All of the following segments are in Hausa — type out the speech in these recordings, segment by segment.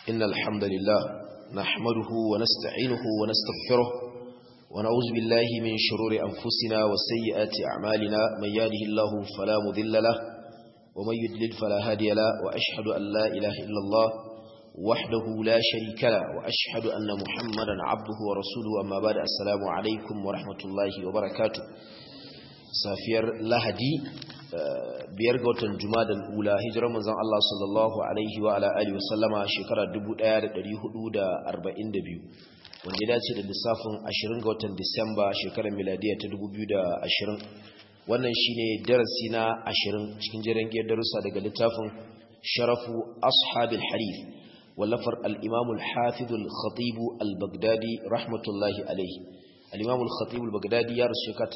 إن الحمد لله نحمده ونستعينه ونستغفره ونعوذ بالله من شرور أنفسنا وسيئات أعمالنا من يهده الله فلا مذل له ومن يدلل فلا هادي له وأشهد أن لا إله إلا الله وحده لا شريك له وأشهد أن محمدا عبده ورسوله أما بعد السلام عليكم ورحمة الله وبركاته safiyar lahadi biyar ga watan jumadal ula hijirar manzon Allah sallallahu alaihi wa ala alihi wasallama shekara 1442 wanda ya dace da lissafin 20 ga watan Disamba shekarar miladiya ta 2020 wannan shine darasi na 20 cikin jerin giyar darussa daga littafin sharafu ashabil harif wallafar al-imam al-hafiz al-khatib al-baghdadi rahmatullahi alaihi al-imam al-khatib al-baghdadi ya rasu shekara ta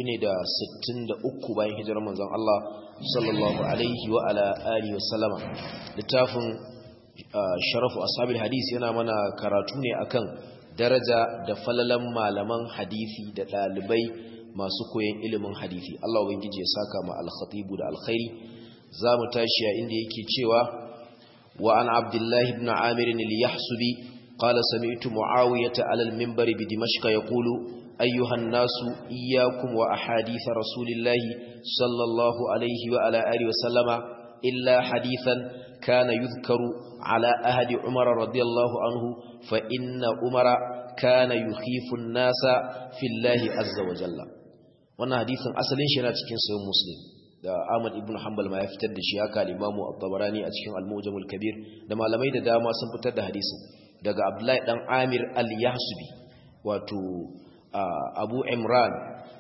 463 bayan hijirar manzon Allah sallallahu alaihi wa ala alihi wasallama littafin sharafu ashabil hadis yana mana karatu ne akan daraja da falalan malaman hadisi da dalibai masu koyon ilimin hadisi Allah ubangiji ya saka ma al-khatib da alkhairi zamu tashi a inda yake cewa wa an abdullahi ibn amir al-yahsubi قال سمعت معاوية على المنبر بدمشق يقول أيها الناس إياكم وأحاديث رسول الله صلى الله عليه وعلى آله وسلم إلا حديثا كان يذكر على أهد عمر رضي الله عنه فإن عمر كان يخيف الناس في الله عز وجل wannan hadisin asalin shi yana cikin sahih muslim da Ahmad ibn Hanbal ma ya fitar da shi haka al-Imam At-Tabarani a cikin Al-Mujam al-Kabir da malamai da dama sun fitar da hadisin daga Abdullahi dan Amir al-Yahsubi wato Abu Imran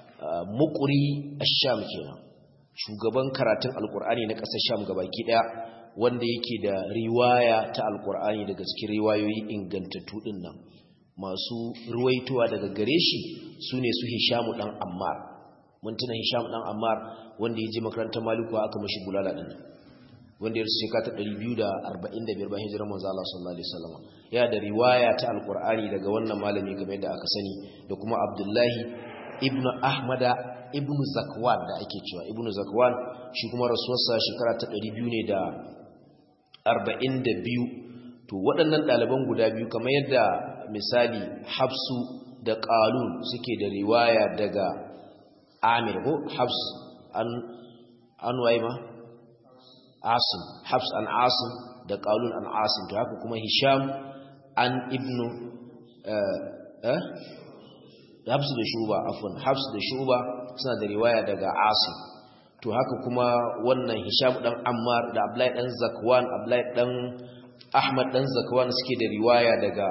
Muqri ash-Sham kenan shugaban karatun Al-Qur'ani na ƙasar Sham gabaki daya wanda yake da riwaya ta Al-Qur'ani daga cikin riwayoyi ingantattu din nan masu ruwaitowa daga gare shi sune su Hisham dan Ammar mun tuna Hisham dan Ammar wanda ya je makarantar Maliku aka mashi bulala din wanda ya shekara ta 245 bayan hijirar manzo Allah sallallahu alaihi wasallam ya da riwaya ta alqur'ani daga wannan malami game da aka sani da kuma Abdullahi ibn Ahmada ibn Zakwan da ake cewa ibn Zakwan shi kuma rasuwarsa shekara ta 200 ne da 42 to waɗannan ɗaliban guda biyu kamar yadda misali Hafsu da Qalun suke da riwaya daga Amir ko Hafs an an waye ma Asim Hafs an Asim da Qalun an Asim to haka kuma Hisham an Ibn eh eh Hafs da Shuba afwan Hafs da Shuba suna da riwaya daga Asim to haka kuma wannan Hisham dan Ammar da Abdullahi dan Zakwan Abdullahi dan Ahmad dan Zakwan suke da riwaya daga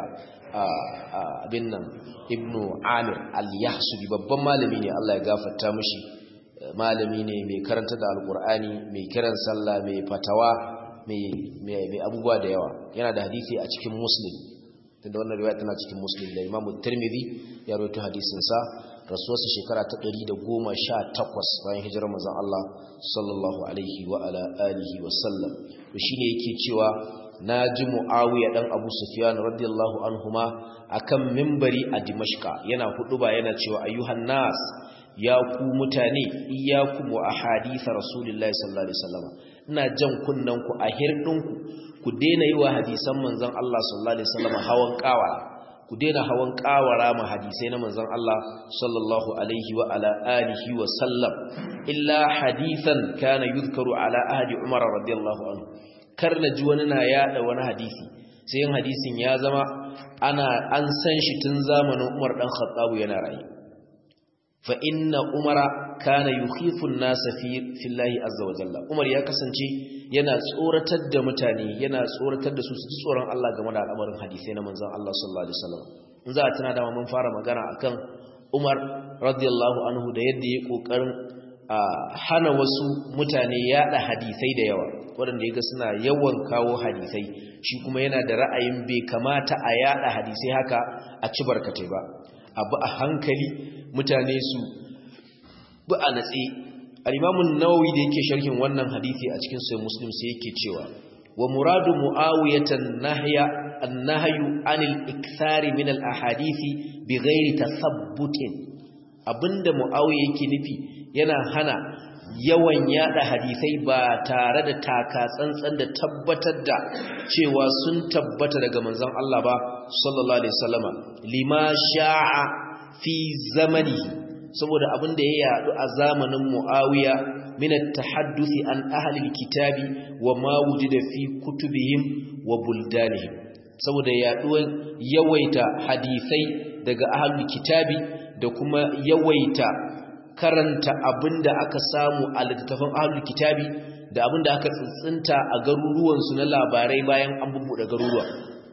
abin nan Ibn Amir al-Yahsubi babban malami ne Allah ya gafarta mishi malami ne mai karanta da alkur'ani mai kiran sallah mai fatawa mai abubuwa da yawa yana da hadisi a cikin muslim tunda wannan riwaya tana cikin muslim da imamu tirmidhi ya rawaito hadisin sa rasuwarsa shekara ta 118 bayan hijirar manzon Allah sallallahu alaihi wa ala alihi wa sallam to shine yake cewa naji muawiya dan abu sufyan radiyallahu anhuma akan minbari a dimashqa yana huduba yana cewa ayyuhan nas ya ku mutane iyakum wa ahadith rasulillahi sallallahu alaihi wasallam ina jan kunnan ku a hirdinku ku daina yi wa hadisan manzon Allah sallallahu alaihi wasallam hawan kawara ku daina hawan kawara ma hadisai na manzon Allah sallallahu alaihi wa ala alihi wa sallam illa hadithan kana yuzkaru ala ahdi umar radiyallahu anhu kar na ji wani na yada wani hadisi sai yin hadisin ya zama ana an san shi tun zamanin Umar dan Khattab yana rayu fa inna umara kana yukhifu an-nasa fi fillahi azza wa jalla umar ya kasance yana tsoratar da mutane yana tsoratar da su su tsoron Allah game da al'amarin hadisi na manzon Allah sallallahu alaihi wasallam in za a tana da mun fara magana akan Umar radiyallahu anhu da yadda ya kokarin hana wasu mutane yada hadisai da yawa waɗanda yaga suna yawan kawo hadisai shi kuma yana da ra'ayin bai kamata a yada hadisai haka a ci barkatai ba abu a hankali mutane su bu a natsi al-imamun nawawi da yake sharhin wannan hadisi a cikin sahih muslim sai yake cewa wa muradu muawiyatan nahya an-nahyu anil ikthari min al-ahadisi bighairi tathabbutin abinda muawiya yake nufi yana hana yawan yada hadisai ba tare da taka tsantsan da tabbatar da cewa sun tabbata daga manzon Allah ba sallallahu alaihi wasallama lima sha'a fi zamani saboda abin da ya yadu a zamanin Muawiya min at-tahadduthi an ahli al-kitabi wa ma wujida fi kutubihim wa buldanihim saboda yaduwar yawaita hadisai daga ahli kitabi da kuma yawaita karanta abinda aka samu a littattafan ahlul kitabi da abinda aka tsintsinta a garuruwansu na labarai bayan an bubbuɗe garuruwa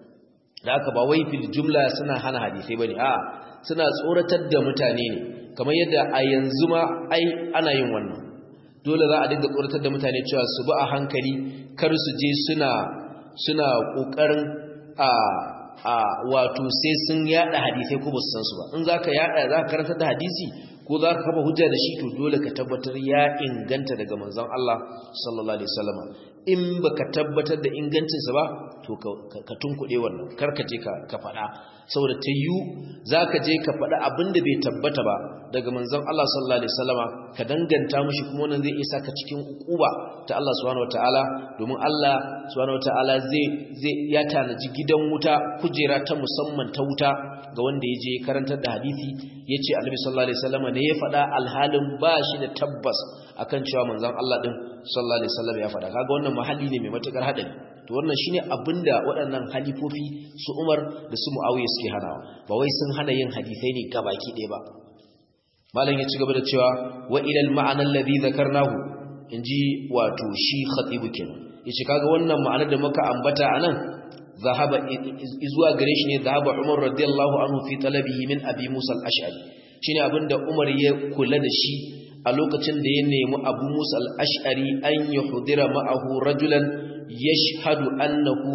da aka ba wai fil jumla suna hana hadisai bane a suna tsoratar da mutane ne kamar yadda a yanzu ma ai ana yin wannan dole za a dinga tsoratar da mutane cewa su bi a hankali kar su je suna suna kokarin a a wato sai sun yada hadisai ko ba su san su ba in zaka yada zaka karanta da hadisi ko za ka kafa hujja da shi to dole ka tabbatar ya inganta daga manzon Allah sallallahu alaihi wasallam in baka tabbatar da ingancinsa ba to ka tunkuɗe wannan karkace ka ka faɗa saboda ta yiwu za ka je ka faɗa abin da bai tabbata ba daga manzon Allah sallallahu alaihi wasallama ka danganta mushi kuma wannan zai isa ka cikin ukuba ta Allah subhanahu wataala domin Allah subhanahu wataala zai zai ya tanaji gidan wuta kujera ta musamman ta wuta ga wanda ya je karantar da hadisi yace Annabi sallallahu alaihi wasallama ne ya faɗa alhalin ba shi da tabbas akan cewa manzon Allah din sallallahu alaihi wasallam ya faɗa kaga wannan mahalli ne mai matukar hadari to wannan shine abinda waɗannan halifofi su Umar da su Muawiya suke hanawa ba wai sun hana yin hadisai ne gabaki ɗaya ba malam ya ci gaba da cewa wa ila al-ma'ana alladhi dhakarnahu inji wato shi khatibu kenan yace kaga wannan ma'anar da muka ambata anan zahaba izuwa gare shi ne zahaba Umar radiyallahu anhu fi talabihi min Abi Musa al-Ash'ari shine abinda Umar ya kula da shi a lokacin da ya nemi Abu Musa al-Ash'ari an yuhdira ma'ahu rajulan yashhadu annahu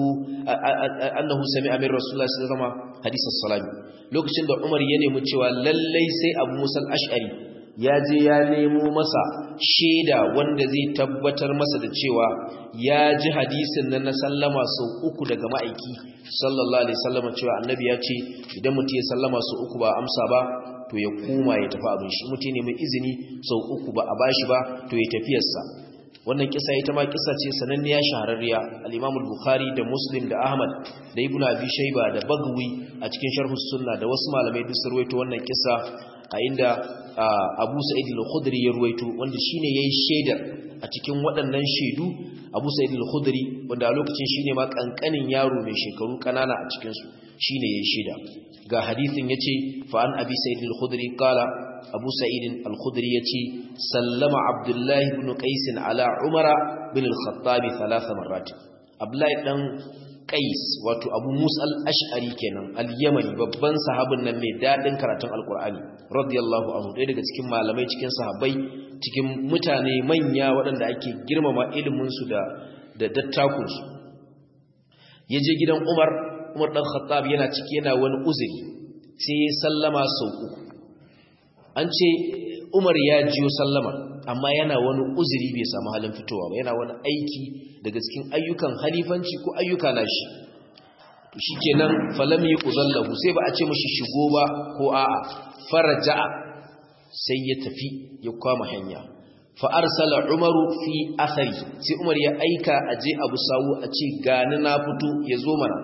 annahu sami'a min Rasulullah sallallahu alaihi wasallam hadith as-salami lokacin da Umar ya nemi cewa lallai sai Abu Musa al-Ash'ari ya je ya nemo masa shaida wanda zai tabbatar masa da cewa ya ji hadisin nan na sallama sau uku daga ma'aiki sallallahu alaihi wasallam cewa annabi ya ce idan mutum ya sallama sau uku ba amsa ba to ya koma ya tafi abin shi mutum ne mai izini sau uku ba a bashi ba to ya tafiyarsa wannan kisa ita ma kisa ce sananniya shahararriya al-Imam al-Bukhari da Muslim da Ahmad da Ibn Abi Shayba da Bagwi a cikin Sharh sunna da wasu malamai duk sun ruwaito wannan kisa a inda Abu Sa'id al-Khudri ya ruwaito wanda shine yayi shaidar a cikin waɗannan shaidu Abu Sa'id al-Khudri wanda a lokacin shine ma kankanin yaro mai shekaru kanana a cikin su shine yayi shaida ga hadisin yace fa an Abi Sa'id al-Khudri qala Abu Sa'id al-Khudri yace sallama Abdullah ibn Qais ala Umar bin al-Khattab thalath marrat Abdullah dan Qais wato Abu Musa al-Ash'ari kenan al-Yamani babban sahabin nan mai dadin karatun Al-Qur'ani radiyallahu anhu ɗaya daga cikin malamai cikin sahabbai cikin mutane manya waɗanda ake girmama ilimin su da da dattakun su yaje gidan Umar Umar dan Khattab yana ciki yana wani uzuri sai ya sallama sau uku an ce Umar ya jiyo sallama amma yana wani uzuri bai samu halin fitowa ba yana wani aiki daga cikin ayyukan halifanci ko ayyuka nashi to shikenan falam yuqzallahu sai ba a ce mishi shigo ba ko a'a faraja'a sai ya tafi ya kwama hanya fa arsala umaru fi athari sai umar ya aika aje abu sawu a ce gani na fito ya zo mana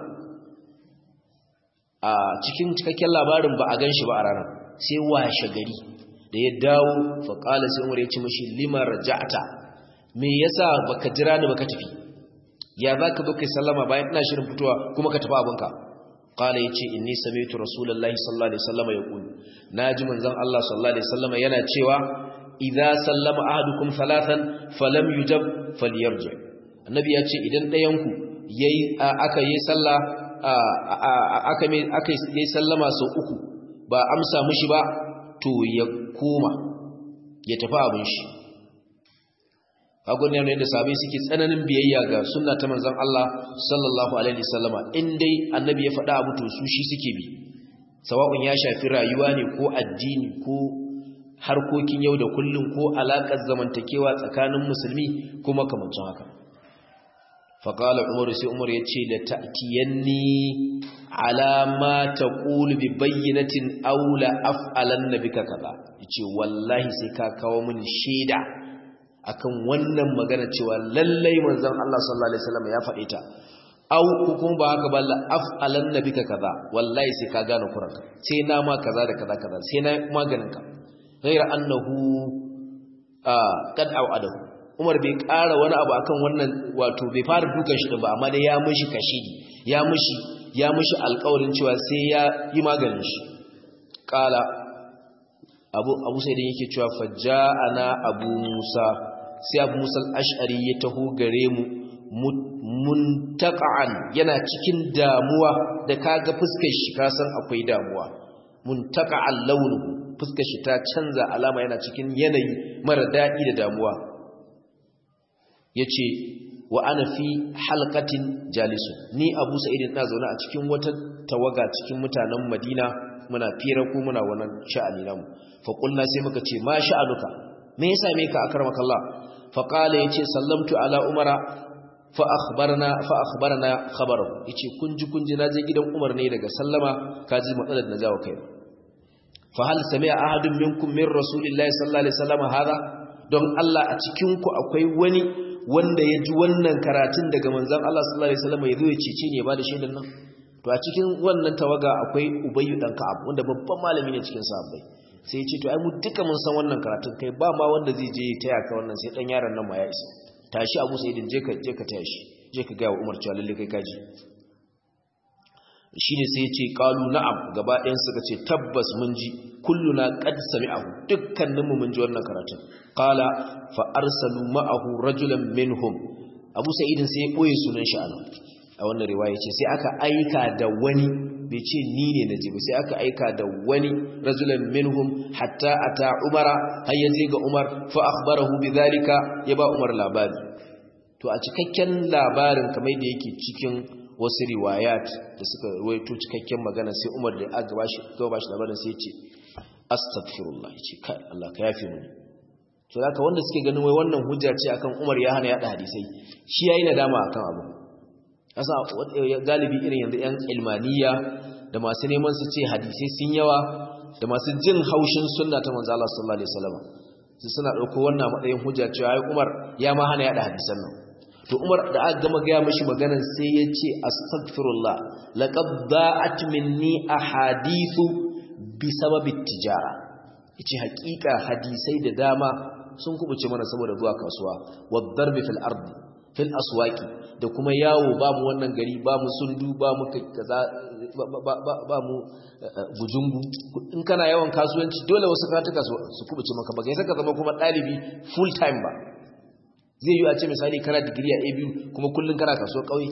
a cikin cikakken labarin ba a ganshi ba a ranar sai washe gari da ya dawo fa qala sai umar ya ce mishi lima raja'ta me yasa baka jira ni baka tafi ya zaka zo kai sallama bayan ina shirin fitowa kuma ka tafi abinka qala yace inni sami'tu rasulullahi sallallahu alaihi wasallam yaqul naji manzon Allah sallallahu alaihi wasallam yana cewa idza sallama ahadukum thalathan falam yujab falyarji annabi yace idan dayan ku yayi aka yi sallah aka mai aka yi sallama sau uku ba amsa mishi ba to ya koma ya tafi abin shi agon ne da sabai suke tsananin biyayya ga sunna ta manzon Allah sallallahu alaihi wasallama in dai annabi ya faɗa abu to su shi suke bi sawa'un ya shafi rayuwa ne ko addini ko harkokin yau da kullum ko alaƙar zamantakewa tsakanin musulmi ko makamancin haka faƙalar umaru sai umaru ya ce da ta'tiyanni alama ta ƙulu bi bayyanatin aula af'alan na bika kaza ya ce wallahi sai ka kawo mini shaida akan wannan magana cewa lallai manzon Allah sallallahu alaihi wasallam ya faɗe ta au kuma ba haka balla af'alan nabika kaza wallahi sai ka gane kuranka sai na ma kaza da kaza kaza sai na maganin ka ghayra annahu qad au'adahu Umar bai ƙara wani abu akan wannan wato bai fara dukan shi ba amma dai ya mishi kashidi ya mishi ya mishi alƙawarin cewa sai ya yi maganin shi qala abu abu sai da yake cewa fajja'ana abu musa sai abu musa al-ash'ari ya taho gare mu muntaqa'an yana cikin damuwa da kaga fuskar shi ka san akwai damuwa muntaqa'an launuhu fuskar shi ta canza alama yana cikin yanayi mara dadi da damuwa yace wa ana fi halqatin jalisu ni abu sa'id ina zaune a cikin wata tawaga cikin mutanen madina muna fira ko muna wannan sha'ani namu fa qulna sai muka ce ma sha'anuka me yasa me ka akramakallah fa qala yace sallamtu ala umara fa akhbarna fa akhbarna khabarahu yace kunji kunji naje gidan Umar ne daga sallama kaji matsalar da jawo kai fa hal sami'a ahadun minkum min rasulillahi sallallahu alaihi wasallam hada don Allah a cikin ku akwai wani wanda ya ji wannan karatun daga manzon Allah sallallahu alaihi wasallam yazo ya cece ne ba da shaidan nan to a cikin wannan tawaga akwai Ubayy dan Ka'ab wanda babban malami ne cikin sahabbai sai ya ce to ai mu duka mun san wannan karatun kai ba ma wanda zai je ya taya ka wannan sai dan yaron nan ma ya isa tashi abu sa'idin je ka je ka taya shi je ka gaya wa umar cewa lalle kai kaji shine sai ya ce qalu na'am gaba ɗayan suka ce tabbas mun ji kulluna qad sami'ahu dukkanin mu mun ji wannan karatun qala fa arsalu ma'ahu rajulan minhum abu sa'idin sai ya boye sunan shi anan a wannan riwaya ce sai aka aika da wani bai ce ni ne na ba sai aka aika da wani rajulan minhum hatta ata umara har ya je ga umar fa akhbarahu bidhalika ya ba umar labari to a cikakken labarin kamar da yake cikin wasu riwayat da suka ruwaito cikakken magana sai umar da aka bashi ga bashi labarin sai ya ce astaghfirullah ya ce kai Allah ka yafe mini to haka wanda suke ganin wai wannan hujja ce akan umar ya hana yada hadisai shi yayi nadama akan abu asa galibi irin yanzu yan ilmaniya da masu neman su ce hadisai sun yawa da masu jin haushin sunna ta manzo Allah sallallahu alaihi wasallam su suna dauko wannan matsayin hujja cewa ai Umar ya ma hana yada hadisan nan to Umar da aka gama ga mishi maganar sai ya ce astaghfirullah laqad da'at minni ahadithu bi sababi tijara yace hakika hadisai da dama sun kubuce mana saboda zuwa kasuwa wad darbi fil ardi fil aswaqi da kuma yawo ba mu wannan gari ba mu sundu ba mu kaza ba mu bujungu in kana yawan kasuwanci dole wasu karatuka su kubuce maka ba kai saka zama kuma dalibi full time ba zai yi a ce misali kana digiri a ABU kuma kullun kana kasuwar kauye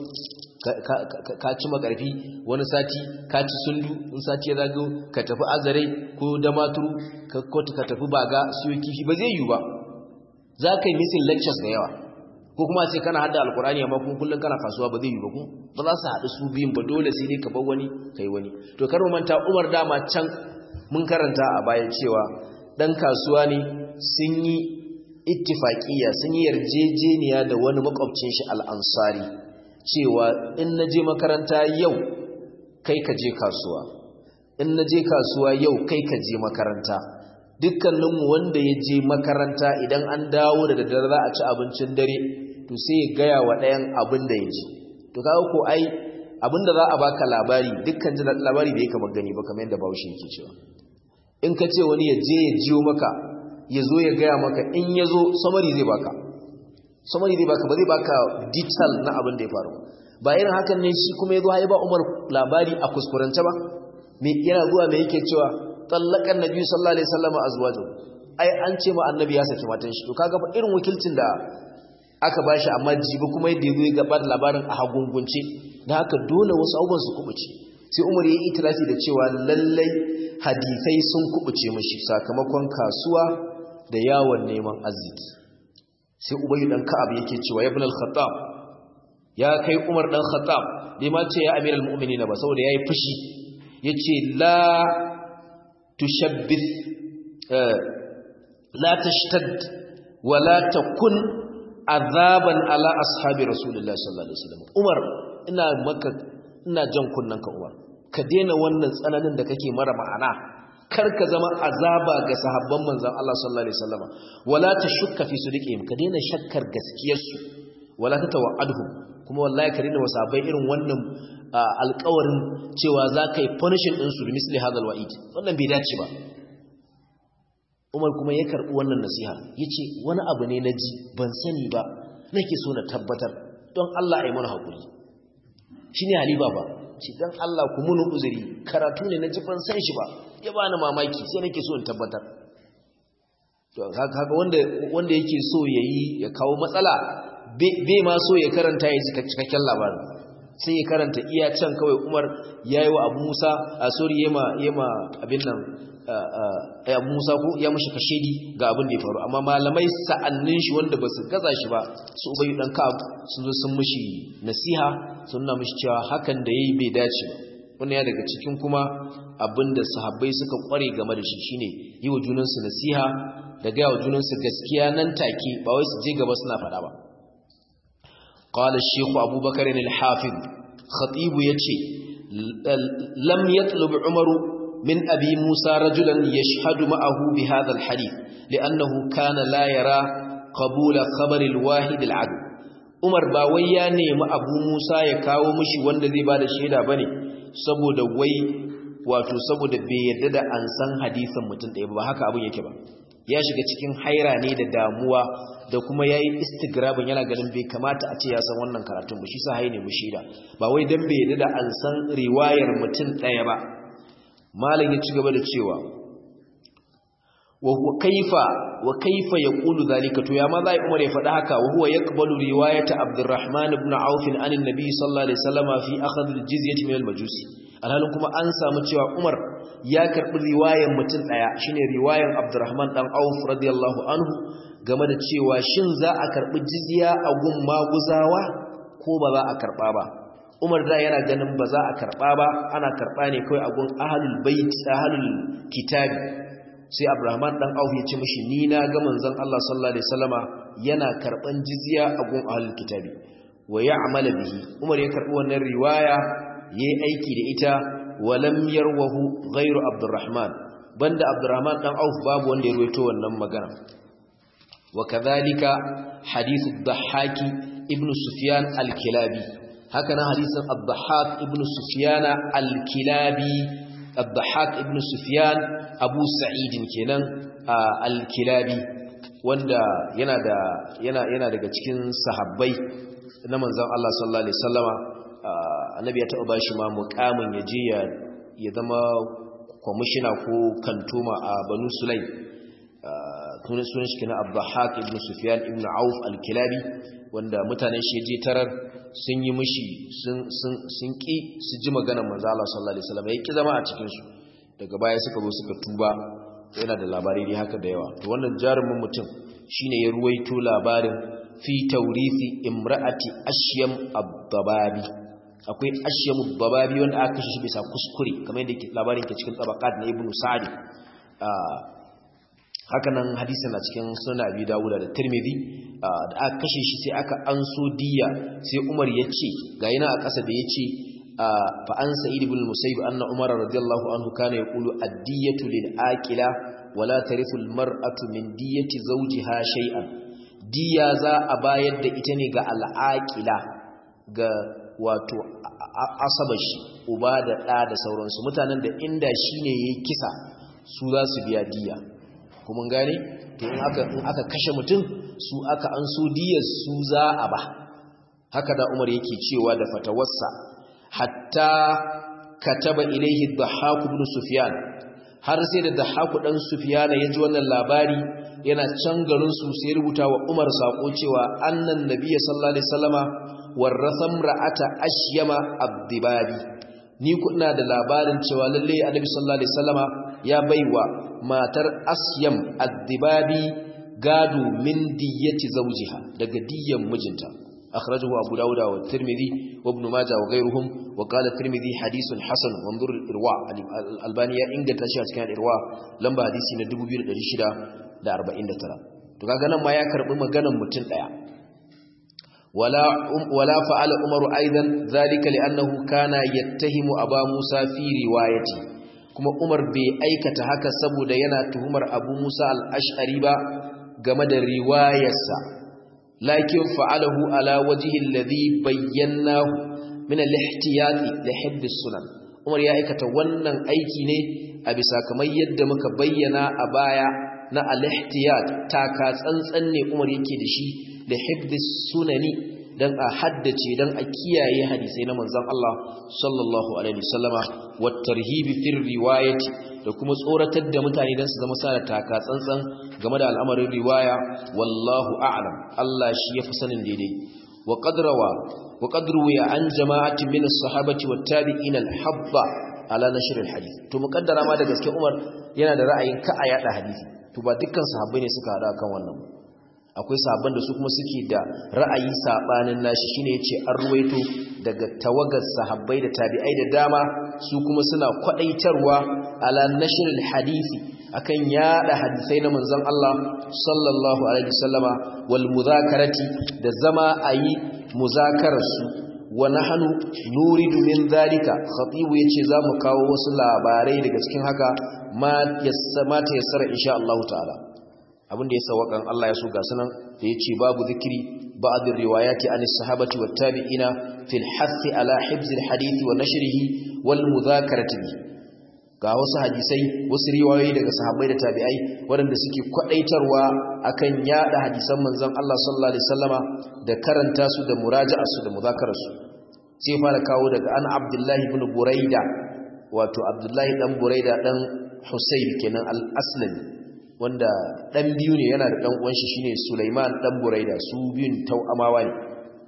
ka ci makarfi wani sati ka ci sundu in sati ya zago ka tafi azare ko damaturu ka tafi baga siyo kifi ba zai yi ba za ka yi missing lectures da yawa ko kuma sai kana hada alkurani amma kun kullun kana kasuwa ba zai yi ba ku ba za su haɗu su biyun ba dole sai dai ka bar wani kai wani to kar mu manta Umar dama can mun karanta a baya cewa dan kasuwa ne sun yi ittifaqiya sun yi yarjejeniya da wani makwabcin shi al-Ansari cewa in naje makaranta yau kai ka je kasuwa in naje kasuwa yau kai ka je makaranta dukkaninmu wanda ya je makaranta idan an dawo da daddare za a ci abincin dare to sai ya gaya wa ɗayan abin da ya ji to kawo ko ai abin da za a baka labari dukkan jin labari da ya kama gani ba kamar yadda bahaushe yake cewa in ka ce wani ya je ya jiyo maka ya zo ya gaya maka in ya zo samari zai baka samari zai baka ba zai baka detail na abin da ya faru ba irin hakan ne shi kuma ya zo ba umar labari a kuskurance ba me yana zuwa me yake cewa tsallakan nabi sallallahu alaihi wasallam azwaju ai an ce ma annabi ya saki matan shi to kaga fa irin wakilcin da aka bashi amma jibi kuma yadda yazo ya gaba da labarin a hagungunce da haka dole wasu abubuwan su kubuce sai Umar ya yi itirafi da cewa lallai hadisai sun kubuce mishi sakamakon kasuwa da yawon neman arziki sai Ubay dan Ka'ab yake cewa ibn al-Khattab ya kai Umar dan Khattab bai ma ce ya amiral mu'minin ba saboda yayi fushi yace la tushabbith la tashtad wa la takun azaban ala ashabi rasulullah sallallahu alaihi wasallam Umar ina maka ina jan kunnan ka Umar ka daina wannan tsananin da kake mara ma'ana karka zama azaba ga sahabban manzon Allah sallallahu alaihi wasallama wala tashukka fi sadiqihim ka daina shakkar gaskiyarsu wala tatawa'adhum kuma wallahi ka daina wasabai irin wannan alƙawarin cewa za ka yi punishing din su misli hadal wa'id wannan bai dace ba Umar kuma ya karbi wannan nasiha yace wani abu ne na ji ban sani ba nake so na tabbatar don Allah ayi mana hakuri shine halifa ba ce dan Allah ku mun uzuri karatu ne na ji ban san shi ba ya bani mamaki sai nake so in tabbatar to kaga wanda wanda yake so yayi ya kawo matsala bai ma so ya karanta ya ji cikakken labarin sai ya karanta iya can kawai Umar yayi wa Abu Musa a sorry yema yema abin nan Abu Musa ko ya mushi kashedi ga abin da ya faru amma malamai sa'annin shi wanda basu gaza shi ba su ubayi dan Ka'ab sun zo sun mushi nasiha sun nuna mushi cewa hakan da yayi bai dace ba wannan ya daga cikin kuma abinda sahabbai suka kware game da shi shine yi wa junansu nasiha da ga wa junansu gaskiya nan take ba wai su je gaba suna faɗa ba قال الشيخ أبو بكر الحافظ خطيب يتشي لم يطلب عمر من أبي موسى رجلا يشهد معه بهذا الحديث لأنه كان لا يرى قبول خبر الواحد العدل عمر باويا نيم أبو موسى يكاو مشي wanda zai bada shaida bane saboda wai wato saboda bai yarda da an san hadisin mutum ɗaya ba haka abin yake ba ya shiga cikin haira ne da damuwa da kuma yayi istigrabin yana ganin bai kamata a ce ya san wannan karatun ba shi sa haine mu shaida ba wai dan bai yarda da an san riwayar mutum ɗaya ba malam ya ci gaba da cewa wa huwa kaifa wa kaifa yaqulu zalika to ya ma zai umar ya faɗa haka wa huwa yaqbalu riwayata abdurrahman ibn auf an annabi sallallahu alaihi wasallama fi akhadh aljizyati min almajusi alhalin kuma an samu cewa umar ya karbi riwayar mutum daya shine riwayar abdurrahman dan auf radiyallahu anhu game da cewa shin za a karbi jizya a gun maguzawa ko ba za a karba ba Umar da yana ganin ba za a karɓa ba ana karɓa ne kawai a gun ahalul bait ahalul kitabi sai Abraham dan Auf ya ce mishi ni na ga manzon Allah sallallahu alaihi wasallama yana karɓan jizya a gun ahalul kitabi wa ya'mala bihi Umar ya karɓi wannan riwaya yayi aiki da ita wa lam yarwahu ghairu Abdurrahman banda Abdurrahman dan Auf babu wanda ya ruwaito wannan magana wa kadhalika hadithu ad-Dhahhaki ibn Sufyan al-Kilabi haka nan hadisin Abdahak ibn Sufyan al-Kilabi Abdahak ibn Sufyan Abu Sa'id kenan al-Kilabi wanda yana da yana yana daga cikin sahabbai na manzon Allah sallallahu alaihi wasallama annabi ya taɓa bashi ma muqamin yaje ya ya zama kwamishina ko kantoma a Banu Sulaim sunan sunan shi kenan Abdahak ibn Sufyan ibn Auf al-Kilabi wanda mutanen shi je tarar sun yi mishi sun ƙi su ji maganar manzala sallallahu alaihi wasallam ya ƙi zama a cikinsu daga baya suka zo suka tuba yana da labarai dai haka da yawa to wannan jarumin mutum shine ya ruwaito labarin fi taurithi imra'ati ashyam ad-dababi akwai ashyam ad-dababi wanda aka kashe shi bisa kuskure kamar yadda labarin ke cikin tabaqat na ibnu sa'd haka nan hadisin a cikin sunan abi dawuda da tirmidhi da aka kashe shi sai aka anso diya sai umar ya ce ga yana a ƙasa da ya ce fa an sa'id ibn musayyib anna umar radiyallahu anhu kana yaqulu ad-diyatu lil aqila wala tarithu al-mar'atu min diyati zawjiha shay'an diya za a bayar da ita ne ga al-aqila ga wato asabashi uba da ɗa da sauransu mutanen da inda shine yayi kisa su za su biya diya kuma gane to in aka in aka kashe mutum su aka an so diyar su za a ba haka da Umar yake cewa da fatawarsa hatta kataba ilaihi Dhahhak ibn Sufyan har sai da Dhahhak dan Sufyan ya ji wannan labari yana can garin su sai rubuta wa Umar sako cewa annan nabiyyi sallallahu alaihi wasallama warrasa ra'ata ashyama ad-dibabi ni kuna da labarin cewa lalle annabi sallallahu alaihi wasallama ya baiwa matar asyam addibabi gado min diyyati zawjiha daga diyyan mijinta akhrajahu abu dauda wa tirmidhi wa ibn majah wa ghayruhum wa qala tirmidhi hadithun hasan wanzur irwa albani ya inganta shi a cikin irwa lamba hadisi na 2649 to kaga nan ma ya karbi maganar mutum daya wala wala fa'ala umaru aidan zalika li'annahu kana yattahimu aba musa fi riwayati kuma Umar bai aikata haka saboda yana tuhumar Abu Musa al-Ash'ari ba game da riwayarsa lakin fa'alahu ala wajhi alladhi bayyanahu min al-ihtiyati li hibb sunan Umar ya aikata wannan aiki ne a bisa kamar yadda muka bayyana a baya na al-ihtiyat taka tsantsan ne Umar yake da shi li hibb sunani dan a haddace dan a kiyaye hadisai na manzon Allah sallallahu alaihi wasallama wat tarhibi fir riwayati da kuma tsoratar da mutane dan su zama sana taka tsantsan game da al'amarin riwaya wallahu a'lam Allah shi yafi sanin daidai wa qadrawa wa qadru ya an jama'ati min as-sahabati wat tabi'in al-habba ala nashr al-hadith to muqaddara ma da gaske Umar yana da ra'ayin ka a yada hadisi to ba dukkan sahabbai ne suka hada kan wannan akwai sahabban da su kuma suke da ra'ayi sabanin nashi shine yace an ruwaito daga tawagar sahabbai da tabi'ai da dama su kuma suna kwadaitarwa ala nashril hadisi akan yada hadisai na manzon Allah sallallahu alaihi wasallama wal muzakarati da zama ayi muzakarar su wa nahnu nuridu min zalika khatibu yace zamu kawo wasu labarai daga cikin haka ma yassama ta yassara insha Allah ta'ala abinda ya sawakan Allah ya so ga sunan da yace babu zikiri ba'd riwayati an sahabati wat tabi'ina fil hath ala hibz al hadith wa nashrihi wal mudhakarati ga wasu hadisai wasu riwayoyi daga sahabbai da tabi'ai waɗanda suke kwadaitarwa akan yada hadisan manzon Allah sallallahu alaihi wasallama da karanta su da muraja'ar su da mudhakarar su sai fara kawo daga an Abdullahi ibn Buraida wato Abdullahi dan Buraida dan Husayb kenan al-Aslami wanda dan biyu ne yana da dan uwan shi shine Sulaiman dan Buraida su biyun tau'amawa ne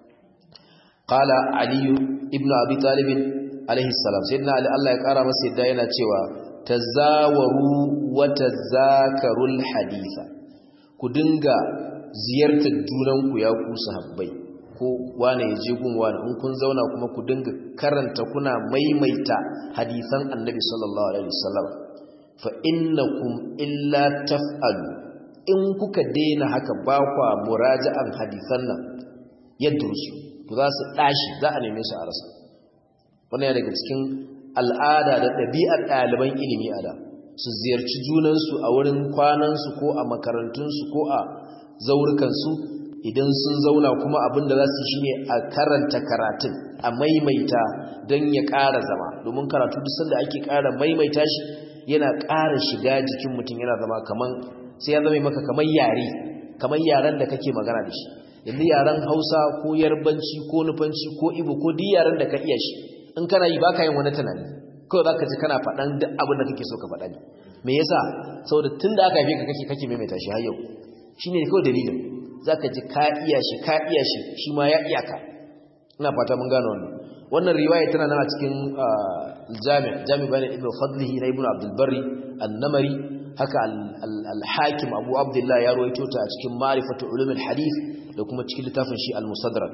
qala Ali ibn Abi Talib alaihi salam sayyidina Ali Allah ya kara masa yadda yana cewa tazawaru wa tazakarul haditha ku dinga ziyartar junanku ya ku sahabbai ko wane ya je gun wane in kun zauna kuma ku dinga karanta kuna maimaita hadisan Annabi sallallahu alaihi wasallam fa innakum illa taf'alu in kuka daina haka ba kwa muraja'an hadisan nan yadrusu to za su dashi za a neme su a rasa wannan ya daga cikin al'ada da ɗabi'ar ɗaliban ilimi a da su ziyarci junansu a wurin kwanansu ko a makarantunsu ko a zaurukansu idan sun zauna kuma abin da za su shi ne a karanta karatun a maimaita don ya ƙara zama domin karatu duk sanda ake ƙara maimaita shi yana ƙara shiga jikin mutum yana zama kaman sai ya zama maka kaman yare kaman yaren da kake magana da shi yanzu yaren hausa ko yarbanci ko nufanci ko ibo ko duk yaren da ka iya shi in kana yi baka yin wani tunani kawai zaka ji kana faɗan duk abin da kake so ka faɗa ne me yasa saboda tun da aka haife ka kake kake maimaita shi har yau shine kawai dalilin zaka ji ka iya shi ka iya shi shi ma ya iya ka ina fata mun gano wannan wannan riwaya tana nan a cikin jami' jami' bayan ibn fadlihi na ibn abdul barri an-namari haka al-hakim abu abdullah ya rawaito ta a cikin ma'rifatu ulumul hadith da kuma cikin littafin shi al-musaddarak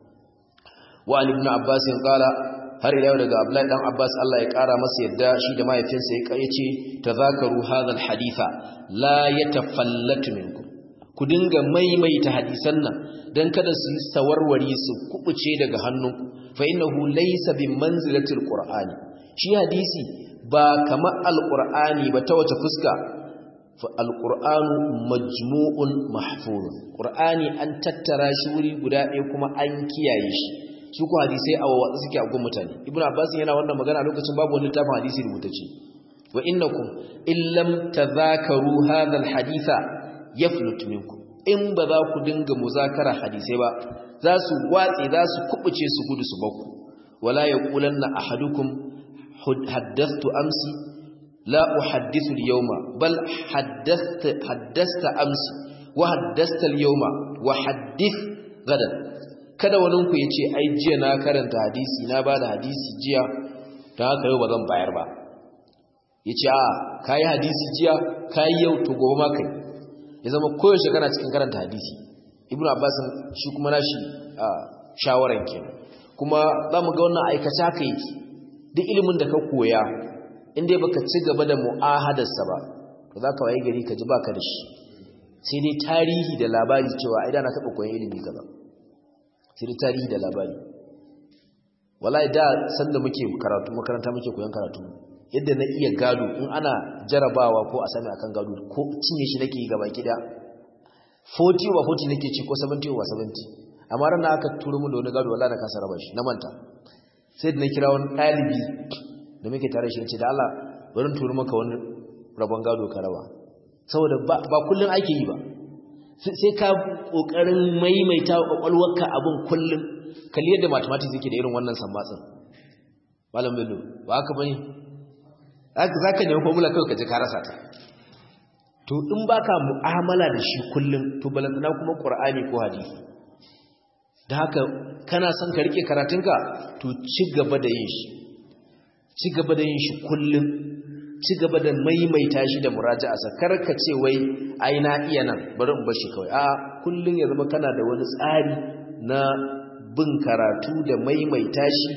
wa ibn abbas qala har ila yau daga abdullahi dan abbas Allah ya kara masa yadda shi da mahaifinsa ya yace tazakaru hadha al-haditha la yatafallatu minkum ku dinga maimaita hadisan nan dan kada su sawarwari su kubuce daga hannunku fa innahu laysa bi manzilatil qur'ani shi hadisi ba kamar alqur'ani ba ta wace fuska fa alqur'anu majmu'un mahfuzun qur'ani an tattara shi wuri guda ɗaya kuma an kiyaye shi su ku hadisai a wawatsa suke a gun mutane ibnu abbas yana wannan magana lokacin babu wani littafin hadisi rubutacce wa innakum illam tadhakaru hadha alhaditha yaflut minkum in ba za ku dinga muzakara hadisai ba za su watse za su kubuce su gudu su bakku wala yaqulanna ahadukum haddathtu amsi la uhaddithu al-yawma bal haddathta haddathta amsi wa haddathta al-yawma wa haddith gadan kada wani ku yace ai jiya na karanta hadisi na bada hadisi jiya dan haka yau ba zan bayar ba yace a kai hadisi jiya kai yau to gobe ma kai ya zama koyaushe kana cikin karanta hadisi ibnu abbas shi kuma nashi shawaran kenan kuma zamu ga wannan aikace haka yake duk ilimin da ka koya inda baka ci gaba da mu'ahadarsa ba to zaka waye gari ka ji baka da shi sai dai tarihi da labari cewa ai da na taba koyon ilimi kaza sai dai tarihi da labari wallahi da sanda muke karatu makaranta muke koyon karatu yadda na iya gado in ana jarabawa ko a sami akan gado ko cinye shi nake yi gaba gida 40 over 40 nake ci ko 70 over 70 amma ran aka turo mun da wani gado wallahi na kasa raba shi na manta sai da na kira wani ɗalibi da muke tare shi ce da Allah bari turo maka wani rabon gado ka raba saboda ba kullun ake yi ba sai ka kokarin maimaita kwakwalwarka abin kullun kalli yadda mathematics yake da irin wannan sammatsin malam bello ba haka bane haka zaka nemi formula kai ka ji ka rasa ta to in baka mu'amala da shi kullun to balantana kuma qur'ani ko hadisi da haka kana son ka rike karatunka to ci gaba da yin shi ci gaba da yin shi kullun ci gaba da maimaita shi da muraja'a sakar ka ce wai ai na iya nan bari in bar shi kawai a kullun ya zama kana da wani tsari na bin karatu da maimaita shi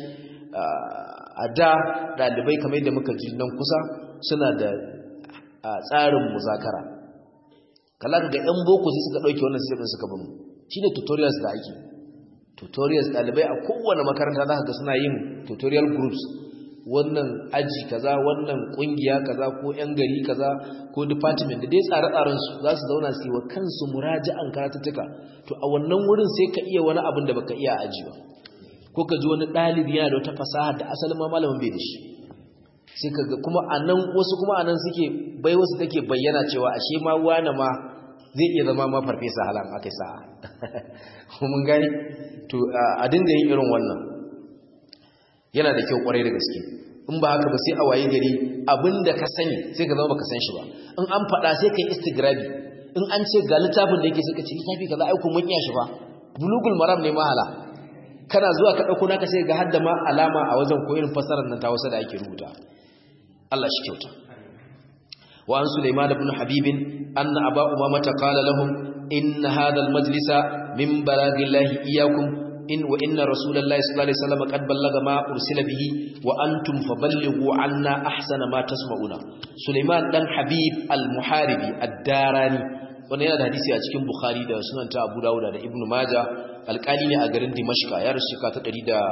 a da dalibai kamar yadda muka ji nan kusa suna da tsarin muzakara kala ga yan boko sai suka dauke wannan system suka bin shine tutorials da ake tutorials dalibai a kowane makaranta za ka ga suna yin tutorial groups wannan aji kaza wannan kungiya kaza ko yan gari kaza ko department da dai tsare-tsaren su za su zauna su yi wa kansu muraja'an karatuttuka to a wannan wurin sai ka iya wani abin da baka iya aji ba ko ka ji wani ɗalibi yana da wata fasaha da asalin ma malamin bai da shi sai ka ga kuma anan wasu kuma anan suke bai wasu take bayyana cewa ashe ma wani ma zai iya zama ma farfesa halan akai sa'a mun gani to a dinga yin irin wannan yana da kyau kwarai da gaske in ba haka ba sai a waye gari abinda ka sani sai ka zama baka san shi ba in an faɗa sai ka yi istigrabi in an ce ga littafin da yake sai ka ce littafi kaza ai kun iya shi ba bulugul maram ne mahala kana zuwa ka dauko naka sai ga hadda ma alama a wajen ko irin fasarar nan ta wasa da ake rubuta Allah shi kyauta wa an Sulaiman ibn Habib anna aba umama qala lahum in hadha al-majlisa min balagillahi iyyakum in wa inna rasulullahi sallallahu alaihi wasallam qad ballaga ma ursila bihi wa antum faballighu anna ahsana ma tasma'una Sulaiman dan Habib al-Muharibi ad-Darani wannan yana da hadisi a cikin Bukhari da Sunan ta Abu Dawud da Ibn Majah alƙali ne a garin Dimashq ya rasu ta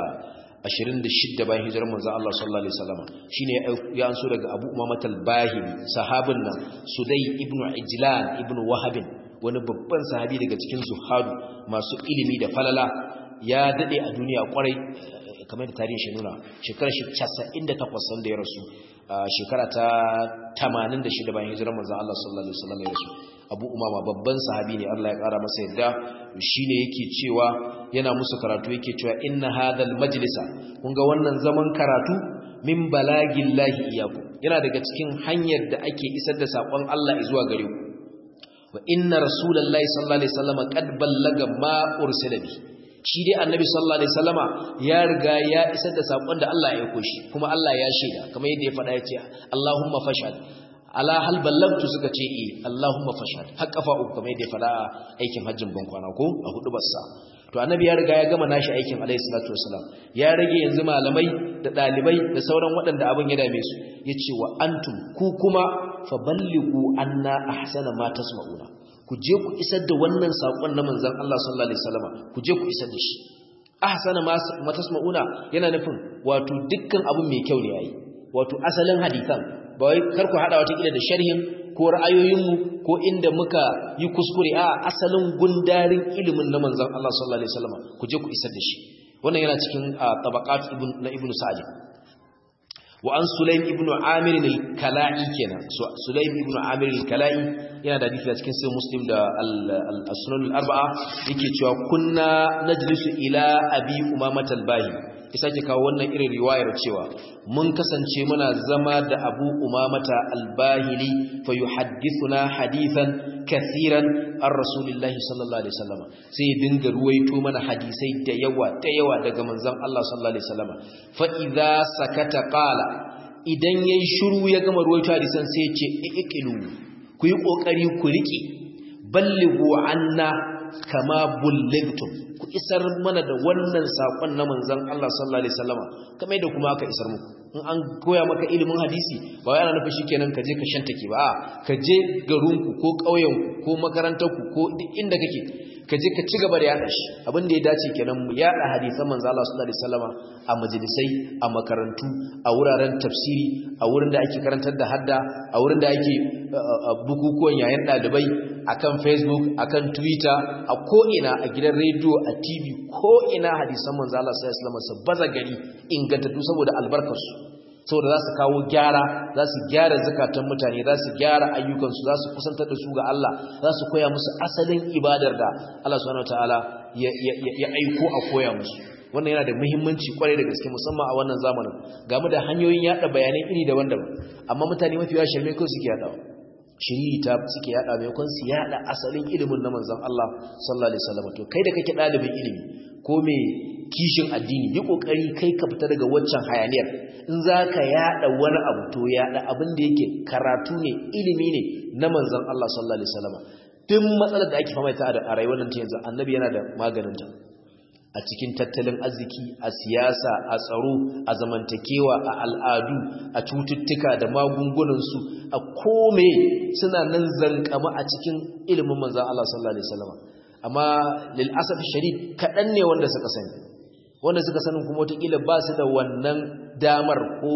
126 bayan hijirar manzon Allah sallallahu alaihi wasallam shine ya anso daga Abu Umamah al-Bahili sahabin nan Sudai ibn Ijlan ibn Wahab wani babban sahabi daga cikin zuhadu masu ilimi da falala ya dade a duniya kwarai kamar da tarihin shi nuna shekarar shi 98 sanda ya rasu shekara ta 86 bayan hijirar manzon Allah sallallahu alaihi wasallam ya rasu Abu Umama babban sahabi ne Allah ya kara masa yadda shine yake cewa yana musu karatu yake cewa inna hadhal majlisa kun ga wannan zaman karatu min balagillahi iyaku yana daga cikin hanyar da ake isar da sakon Allah zuwa gare ku wa inna rasulullahi sallallahu alaihi wasallam qad ballaga ma ursila bi shi dai annabi sallallahu alaihi wasallama ya riga ya isar da sakon da Allah ya aiko shi kuma Allah ya shaida kamar yadda ya faɗa ya ce Allahumma fashhad ala hal ballagtu suka ce eh Allahumma fashhad har kafa uku kamar yadda ya faɗa aikin hajjin bankwana ko a hudu bassa to annabi ya riga ya gama nashi aikin alaihi salatu wasalam ya rage yanzu malamai da dalibai da sauran waɗanda abin ya dame su yace wa antum ku kuma faballighu anna ahsana ma tasma'una ku je ku isar da wannan sakon na manzon Allah sallallahu alaihi wasallam ku je ku isar da shi ahsana ma tasma'una yana nufin wato dukkan abun mai kyau ne yayi wato asalin hadisan ba wai kar ku hada wata kila da sharhin ko ra'ayoyinmu ko inda muka yi kuskure a asalin gundarin ilimin na manzon Allah sallallahu alaihi wasallam ku je ku isar da shi wannan yana cikin tabaqat ibn na ibnu sa'id wa an sulaim ibnu amir al-kala'i kenan sulaim ibnu amir al-kala'i yana da hadisi a cikin sahih muslim da al-sunan al-arba'a yake cewa kunna najlisu ila abi umamah al-bahi isa ke kawo wannan irin riwayar cewa mun kasance muna zama da abu umamata albahili fa yuhaddithuna hadithan kathiran an rasulillahi sallallahu alaihi wasallam sai dinga ruwaito mana hadisai da yawa da yawa daga manzon Allah sallallahu alaihi wasallam fa idza sakata qala idan yayi shiru ya gama ruwaito hadisan sai ya ce iqilu ku yi kokari ku riki ballighu anna kama bulligtum ku isar mana da wannan sakon na manzon Allah sallallahu alaihi wasallama kamar yadda kuma aka isar muku in an koya maka ilimin hadisi ba wai ana nufin shikenan ka je ka shanta ke ba ka je garinku ko ƙauyenku ko makarantarku ko duk inda kake ka je ka ci gaba da yada shi abin da ya dace kenan mu yada hadisan manzo Allah sallallahu alaihi wasallama a majalisai a makarantu a wuraren tafsiri a wurin da ake karantar da hadda a wurin da ake bukukuwan yayin dalibai akan Facebook akan Twitter a ko ina a gidan radio a TV ko ina hadisan manzo Allah sallallahu alaihi wasallama su baza gari ingantattu saboda albarkarsu saboda za su kawo gyara za su gyara zakatan mutane za su gyara ayyukansu za su kusantar da su ga Allah za su koya musu asalin ibadar da Allah subhanahu wataala ya aiko a koya musu wannan yana da muhimmanci kwarai da gaske musamman a wannan zamanin game da hanyoyin yada bayanai iri daban-daban amma mutane mafi yawa shirme ko suke yadawa shiri ta suke yada maimakon su yada asalin ilimin na manzon Allah sallallahu alaihi wasallam to kai da kake dalibin ilimi ko me kishin addini yi kokari kai ka fita daga waccan hayaniyar in zaka yada wani abu to yada abin da yake karatu ne ilimi ne na manzon Allah sallallahu alaihi wasallam duk matsalar da ake fama ita a rayuwar nan ta yanzu annabi yana da maganin ta a cikin tattalin arziki a siyasa a tsaro a zamantakewa a al'adu a cututtuka da magungunansu a kome suna nan zankama a cikin ilimin manzon Allah sallallahu alaihi wasallam amma lil asaf sharif kadan ne wanda suka sani wanda suka sanin kuma wataƙila ba su da wannan damar ko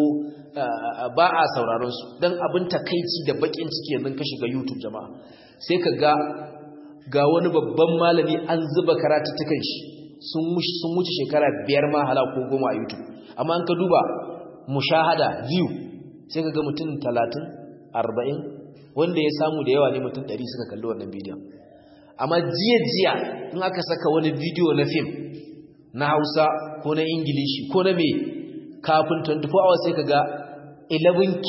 ba a sauraron su don abin takaici da bakin ciki yanzu ka shiga youtube jama'a sai ka ga ga wani babban malami an zuba karatuttukan shi sun wuce shekara biyar ma hala ko goma a youtube amma an ka duba mushahada view sai ka ga mutum talatin arba'in wanda ya samu da yawa ne mutum ɗari suka kalli wannan bidiyon amma jiya-jiya in aka saka wani bidiyo na fim na hausa ko na ingilishi ko na mai kafin 24 hours sai ka ga 11k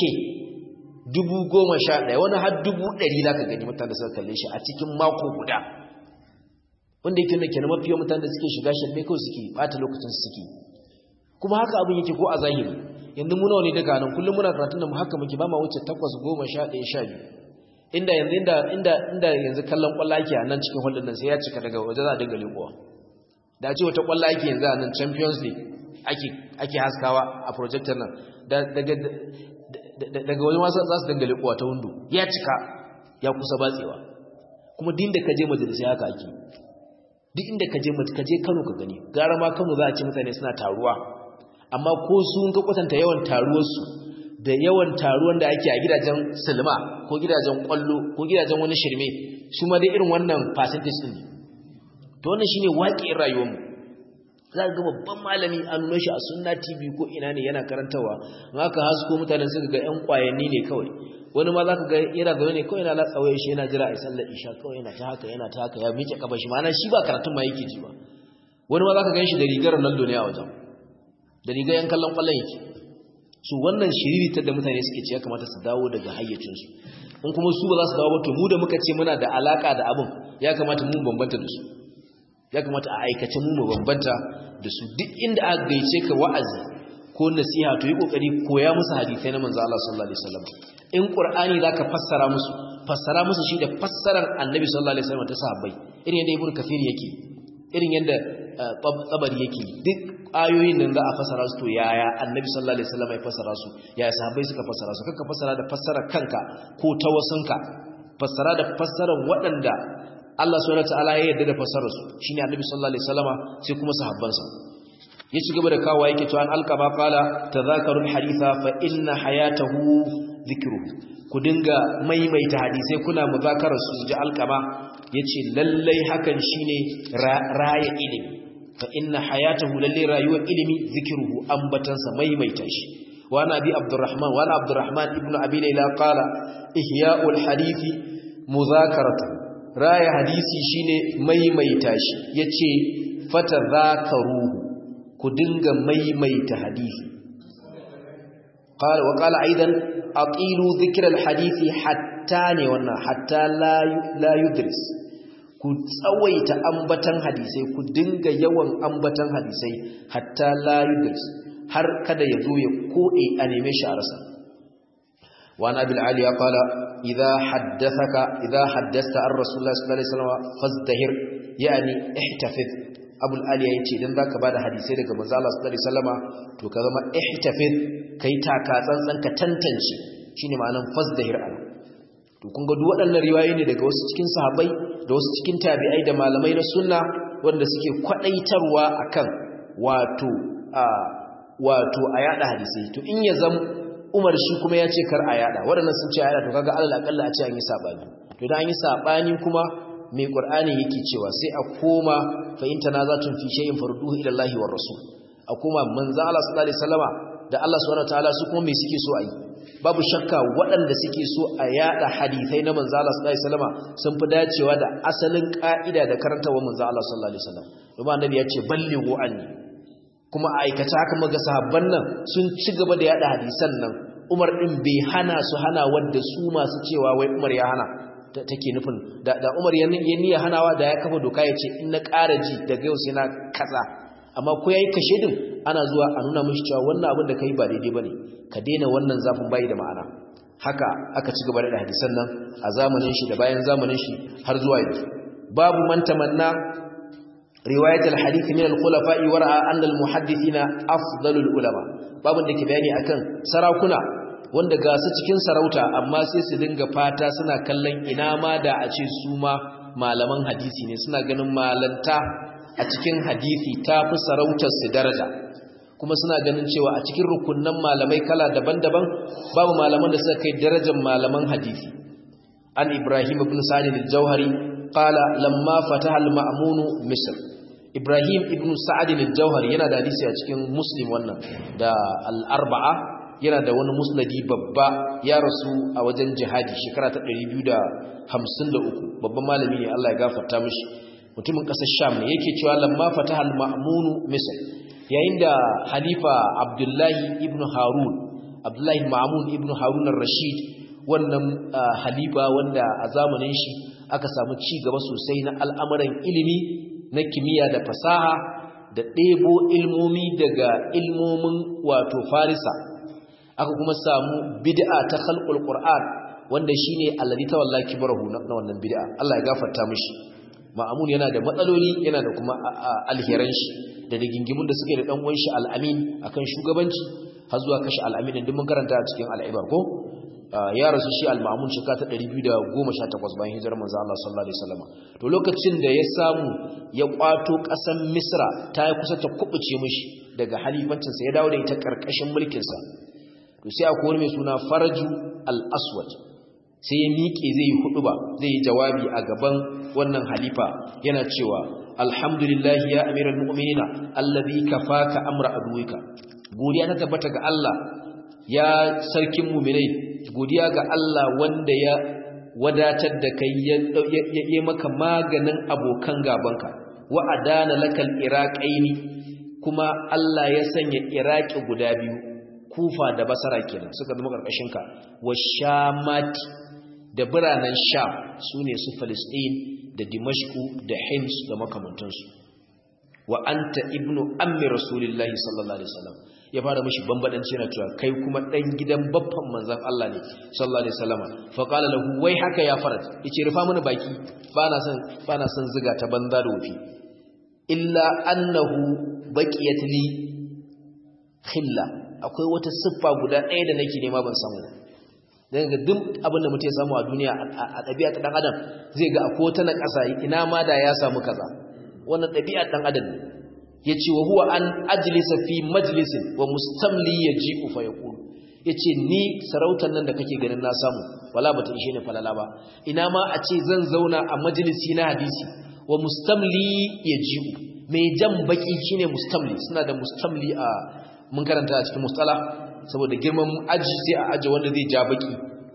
dubu goma sha ɗaya wani har dubu ɗari za ka gani mutane da suka kalle shi a cikin mako guda wanda yake nuna kenan mafiya mutane da suke shiga shirme kawai suke ɓata lokacin suke kuma haka abin yake ko a zahiri yanzu muna wani daga nan kullum muna karatun da mu haka muke ba ma wuce takwas goma sha ɗaya sha biyu inda yanzu inda inda inda yanzu kallon kwallo ake a nan cikin holdin nan sai ya cika daga waje za a dinga leƙowa da ce wata kwallo ake yanzu a nan champions league ake ake haskawa a projector nan daga daga wani wasu za su dinga leƙowa ta windo ya cika ya kusa batsewa kuma din da ka je majalisai haka ake duk inda ka je ka je Kano ka gani gara ma Kano za a ce mutane suna taruwa amma ko su ka kwatanta yawan taruwar su da yawan taruwan da ake a gidajen silma ko gidajen kwallo ko gidajen wani shirme su ma dai irin wannan percentage din to wannan shine waƙin rayuwar mu za ga babban malami an nuna shi a sunna tv ko ina ne yana karantawa in aka hasko mutanen suka ga yan kwayanni ne kawai wani ma za ka ga yana zaune ne kawai yana latsawaye shi yana jira a sallar isha kawai yana ta haka yana ta haka ya miƙe kafa shi ma'ana shi ba karatun ma yake ji ba wani ma za ka gan shi da rigar Ronaldo ne a wajen da rigar yan kallon kwallon yake su wannan shiriritar da mutane suke ce ya kamata su dawo daga hayyacinsu in kuma su ba za su dawo ba to mu da muka ce muna da alaka da abin ya kamata mu bambanta da su ya kamata a aikace mu mu bambanta da su duk inda aka gaice ka wa'azi ko nasiha to yi kokari koya musu hadisai na manzo Allah sallallahu alaihi wasallam in qur'ani zaka fassara musu fassara musu shi da fassarar annabi sallallahu alaihi wasallam ta sahabbai irin yadda ibnu kafir yake irin yadda tsabari yake duk ayoyin nan za a fassara su to yaya annabi sallallahu alaihi wasallam ya fassara su yaya sahabbai suka fassara su kanka fassara da fassarar kanka ko ta wasunka fassara da fassarar waɗanda Allah subhanahu wataala ya yarda da fassarar su shine annabi sallallahu alaihi wasallama sai kuma sahabbansa ya ci gaba da kawo yake cewa an alqaba qala tadhakaru alhaditha fa inna hayatahu dhikruhu ku dinga maimaita hadisai kuna muzakarar su ji alqaba yace lallai hakan shine raya ilimi fa inna hayatahu lallai rayuwar ilimi dhikruhu ambatansa maimaita shi wa nabi abdurrahman wa abdurrahman ibnu abi layla qala ihya'ul hadithi muzakaratu raya hadisi shine maimaita shi yace fatadhakaruhu ku dinga maimaita hadisi qala wa qala aidan aqilu dhikra alhadisi hatta ne wannan hatta la la yudris ku tsawaita ambatan hadisai ku dinga yawan ambatan hadisai hatta la yudris har kada ya zo ya kode a neme shi a rasa wa nabil aliya qala idha haddathaka idha haddathta ar rasulullah sallallahu alaihi wasallam fazdahir yani ihtafiz abul aliya yace idan zaka bada hadisai daga manzo Allah sallallahu alaihi wasallama to ka zama ihtafiz kai taka tsantsan ka tantance shine ma'anan fazdahir an to kun ga duk waɗannan riwayoyi ne daga wasu cikin sahabbai da wasu cikin tabi'ai da malamai na sunna wanda suke kwadaitarwa akan wato a wato a yada hadisi to in ya zam Umar shi kuma ya ce kar a yada waɗannan sun ce a yada to kaga alal akalla a ce an yi sabani to idan an yi sabani kuma mai qur'ani yake cewa sai a koma fa in tanazatun fi shay'in farduhu ila Allah war rasul a koma manzo Allah sallallahu alaihi wasallama da Allah subhanahu wataala su kuma me suke so a yi babu shakka waɗanda suke so a yada hadisai na manzo Allah sallallahu alaihi wasallama sun fi dacewa da asalin ka'ida da karantawa manzo Allah sallallahu alaihi wasallam kuma annabi ya ce ballighu anni kuma a aikata haka maga sahabban nan sun ci gaba da yada hadisan nan Umar din bai hana su hana wanda su masu cewa wai Umar ya hana take nufin da, da Umar ya niyya hanawa da ya kafa doka ya ce in na ƙara ji daga yau sai na kaza amma ko yayi kashe din ana zuwa a nuna mishi cewa wannan abin da kai ba daidai bane ka daina wannan zafin bai da ma'ana haka aka ci gaba da hadisan nan a zamanin shi da bayan zamanin shi har zuwa yanzu babu man tamanna riwayat al-hadith min al-khulafa'i wa ra'a anna al-muhaddithina afdalul ulama babun da ke bayani akan sarakuna wanda ga su cikin sarauta amma sai su dinga fata suna kallon ina ma da a ce su ma malaman hadisi ne suna ganin malanta a cikin hadisi ta fi sarautar su daraja kuma suna ganin cewa a cikin rukunnan malamai kala daban-daban babu malaman da suka kai darajar malaman hadisi an ibrahim ibn sa'id al-jauhari qala lamma fataha al-ma'mun misr ibrahim ibn sa'id al-jauhari yana da hadisi a cikin muslim wannan da al-arba'a yana da wani musnadi babba ya rasu a wajen jihadi shekara ta 253 babban malami ne Allah ya gafarta mishi mutumin ƙasar sham ne yake cewa lamma fataha al-ma'mun misr yayin da halifa abdullahi ibn harun abdullahi ma'mun ibn harun ar-rashid wannan halifa wanda a zamanin shi aka samu ci gaba sosai na al'amuran ilimi na kimiyya da fasaha da ɗebo ilmomi daga ilmomin wato farisa aka kuma samu bid'a ta khalqul qur'an wanda shine alladhi tawalla kibrahu na wannan bid'a Allah ya gafarta mishi ma'amun yana da matsaloli yana da kuma alheran shi da rigingimun da suke da dan uwan shi al-amin akan shugabanci har zuwa kashi al-amin din mun karanta a cikin al-ibar ko ya rasu shi al-ma'amun shekara ta 218 bayan hijirar manzo Allah sallallahu alaihi wasallam to lokacin da ya samu ya kwato kasan Misra ta yi kusa ta kubuce mishi daga halifancin sa ya dawo da ita karkashin mulkin sa to sai akwai wani mai suna Faraju al-Aswad sai ya miƙe zai yi huduba zai yi jawabi a gaban wannan halifa yana cewa alhamdulillahi ya amiral mu'minina allazi kafaka amra aduwika godiya ta tabbata ga Allah ya sarkin mu'minai godiya ga Allah wanda ya wadatar da kai ya yi maka maganin abokan gabanka wa adana lakal iraqaini kuma Allah ya sanya iraqi guda biyu kufa da basara kenan suka zama karkashin ka wa shamati da biranen sham sune su Palestine da dimashku da hims da makamantansu wa anta ibnu ammi rasulillahi sallallahu alaihi wasallam ya fara mishi bambadanci na cewa kai kuma dan gidan babban manzon Allah ne sallallahu alaihi wasallam fa qala lahu wai haka ya farat yace rufa mini baki bana son bana son ziga ta banza da wufi illa annahu baqiyat li khilla akwai wata siffa guda ɗaya da nake nema ban samu dan ga duk abin da mutum ya samu a duniya a ɗabi'a ta dan adam zai ga akwai wata na ƙasa ina ma da ya samu kaza wannan ɗabi'a dan adam ne yace wa huwa an ajlisa fi majlisin wa mustamli yaji'u fa yaqulu yace ni sarautar nan da kake ganin na samu wala bata ishe ni falala ba ina ma a ce zan zauna a majalisi na hadisi wa mustamli yaji'u mai jan baki shine mustamli suna da mustamli a mun karanta a cikin mustala saboda girman aji sai a aje wanda zai ja baki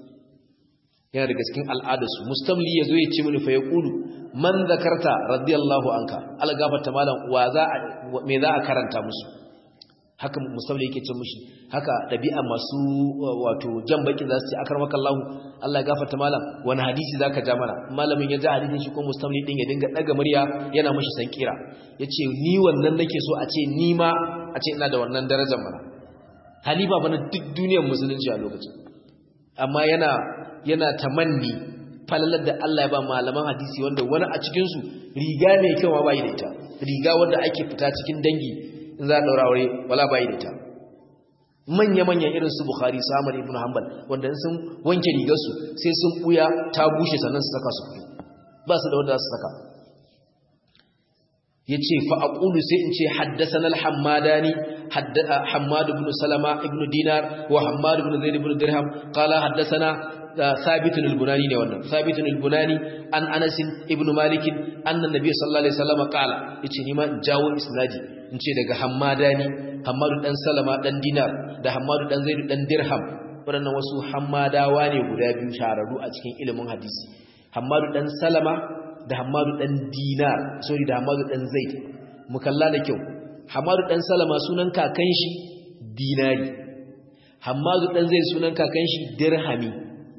yana daga cikin al'adarsu mustamli yazo ya ce mini fa yaqulu man zakarta radiyallahu anka ala gafarta malam wa za me za a karanta musu haka mustamli yake ce mushi haka dabi'a masu wato jan baki za su ce akramaka Allah Allah gafarta malam wani hadisi zaka ja mana malamin ya ja hadisin shi ko mustamli din ya dinga daga murya yana mushi sankira yace ni wannan nake so a ce ni ma a ce ina da wannan darajar mana halifa bana duk duniyar musulunci a lokacin amma yana yana tamanni falalar da Allah ya ba malaman hadisi wanda wani a cikinsu riga mai kyau ma bai da ita riga wanda ake fita cikin dangi in za a daura aure wala bai da ita manya-manyan irin su Bukhari su Ahmad ibn Hanbal wanda sun wanke rigarsu sai sun buya ta bushe sannan su saka su fito ba su da wanda za su saka yace fa aqulu sai in ce haddathana al-hammadani hammad ibn salama ibn dinar wa hammad ibn zaid ibn dirham qala haddathana ثابت البناني ne wannan ثابت البناني an Anas ibn Malik anna nabiy sallallahu alaihi wasallam qala yace ni ma in jawo isnadi in ce daga Hammadani Hammadu dan Salama dan Dinar da Hammadu dan Zaid dan Dirham wadannan wasu Hammadawa ne guda biyu shahararru a cikin ilimin hadisi Hammadu dan Salama da Hammadu dan Dinar sorry da Hammadu dan Zaid mu kalla da kyau Hammadu dan Salama sunan kakan shi Dinari Hammadu dan Zaid sunan kakan shi Dirhami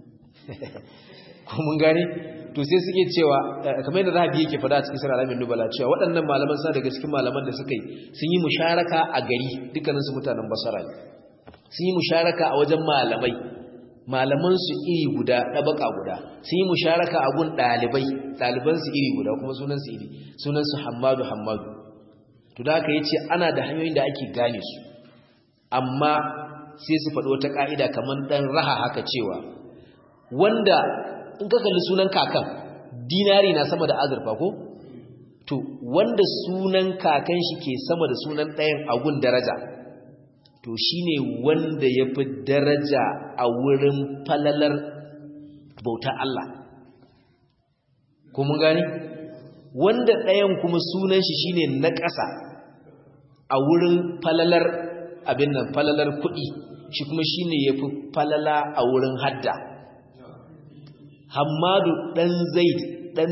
ko mun gane to sai suke cewa kamar yadda zahabi yake fada a cikin sura alamin nubala cewa waɗannan malaman sa daga cikin malaman da suka yi sun yi musharaka a gari dukkanin su mutanen basara ne sun yi musharaka a wajen malamai malaman su iri guda ɗabaka guda sun yi musharaka a gun ɗalibai ɗaliban su iri guda kuma sunan su iri sunan su hammadu hammadu to da haka yace ana da hanyoyin da ake gane su amma sai su faɗi wata ƙa'ida kamar ɗan raha haka cewa wanda in ka kalli sunan kakan dinari na sama da azurfa ko to wanda sunan kakan shi ke sama da sunan ɗayan agun daraja to shine wanda ya fi daraja a wurin falalar bauta Allah kuma gani wanda ɗayan kuma sunan shi shine na ƙasa a wurin falalar abin nan falalar kuɗi shi kuma shine ya fi falala a wurin hadda Hammadu ɗan Zaid ɗan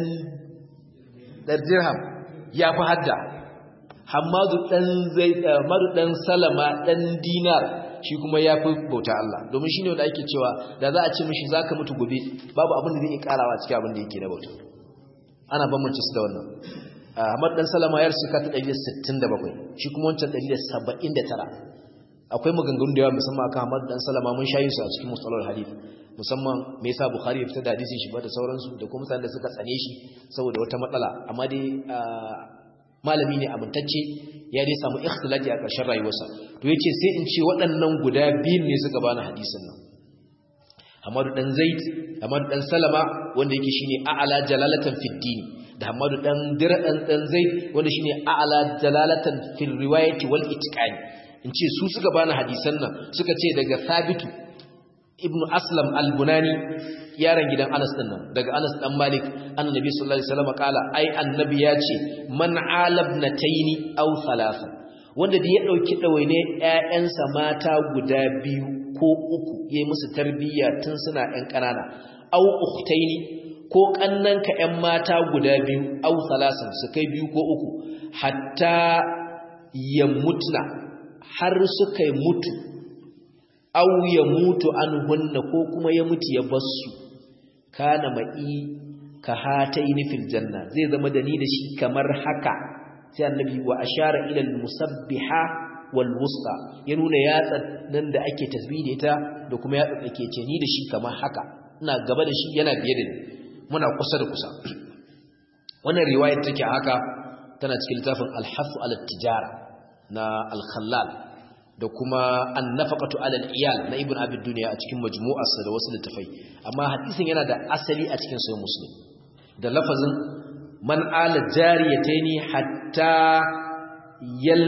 Dirham ya fi hadda. Hammadu ɗan Zaid Hammadu ɗan Salama ɗan Dinar shi kuma ya fi bauta Allah. Domin shi ne wanda ake cewa da za a ce mishi za ka mutu gobe babu abin da zai iya ƙarawa cikin abin da yake na bauta. Ana bambance su da wannan. Hammadu ɗan Salama ya rasu ka ta 167 shi kuma wancan 179. Akwai maganganu da yawa musamman akan Hammadu ɗan Salama mun shayi su a cikin mustalar hadith. musamman me yasa bukhari ya fitar da hadisin shi ba da sauransu da kuma mutanen da suka tsane shi saboda wata matsala amma dai malami ne amintacce ya dai samu ikhtilafi a ƙarshen rayuwarsa to yace sai in ce waɗannan guda biyun ne suka bani hadisin nan Hamadu dan Zaid Hamadu dan Salama wanda yake shine a'ala jalalatan fid din da Hamadu dan Dira dan dan Zaid wanda shine a'ala jalalatan fil riwayati wal itqani in ce su suka bani hadisan nan suka ce daga Sabitu ibnu aslam al-bunani yaron gidan Anas din nan daga Anas dan Malik annabi sallallahu alaihi wasallam kala ai annabi ya ce man alabnataini aw thalatha wanda da ya dauki dawaine ƴaƴansa mata guda biyu ko uku yayi musu tarbiyya tun suna ƴan kanana aw ukhtaini ko kannanka ƴan mata guda biyu aw thalathan su kai biyu ko uku hatta yamutna har suka mutu aw ya mutu an hunna ko kuma ya mutu ya bassu kana ma'i ka hataini fil janna zai zama da ni da shi kamar haka sai annabi wa ashara ila al musabbiha wal wusta ya nuna yatsa nan da ake tasbih da ita da kuma yatsa da ke ce ni da shi kamar haka ina gaba da shi yana biye da ni muna kusa da kusa wannan riwayar take haka tana cikin littafin al-hasu al-tijara na al-khallal da kuma annafaqatu alal iyal na ibn abi dunya a cikin majmu'arsa da wasu littafai amma hadisin yana da asali a cikin sahih muslim da lafazin man ala jariyataini hatta yal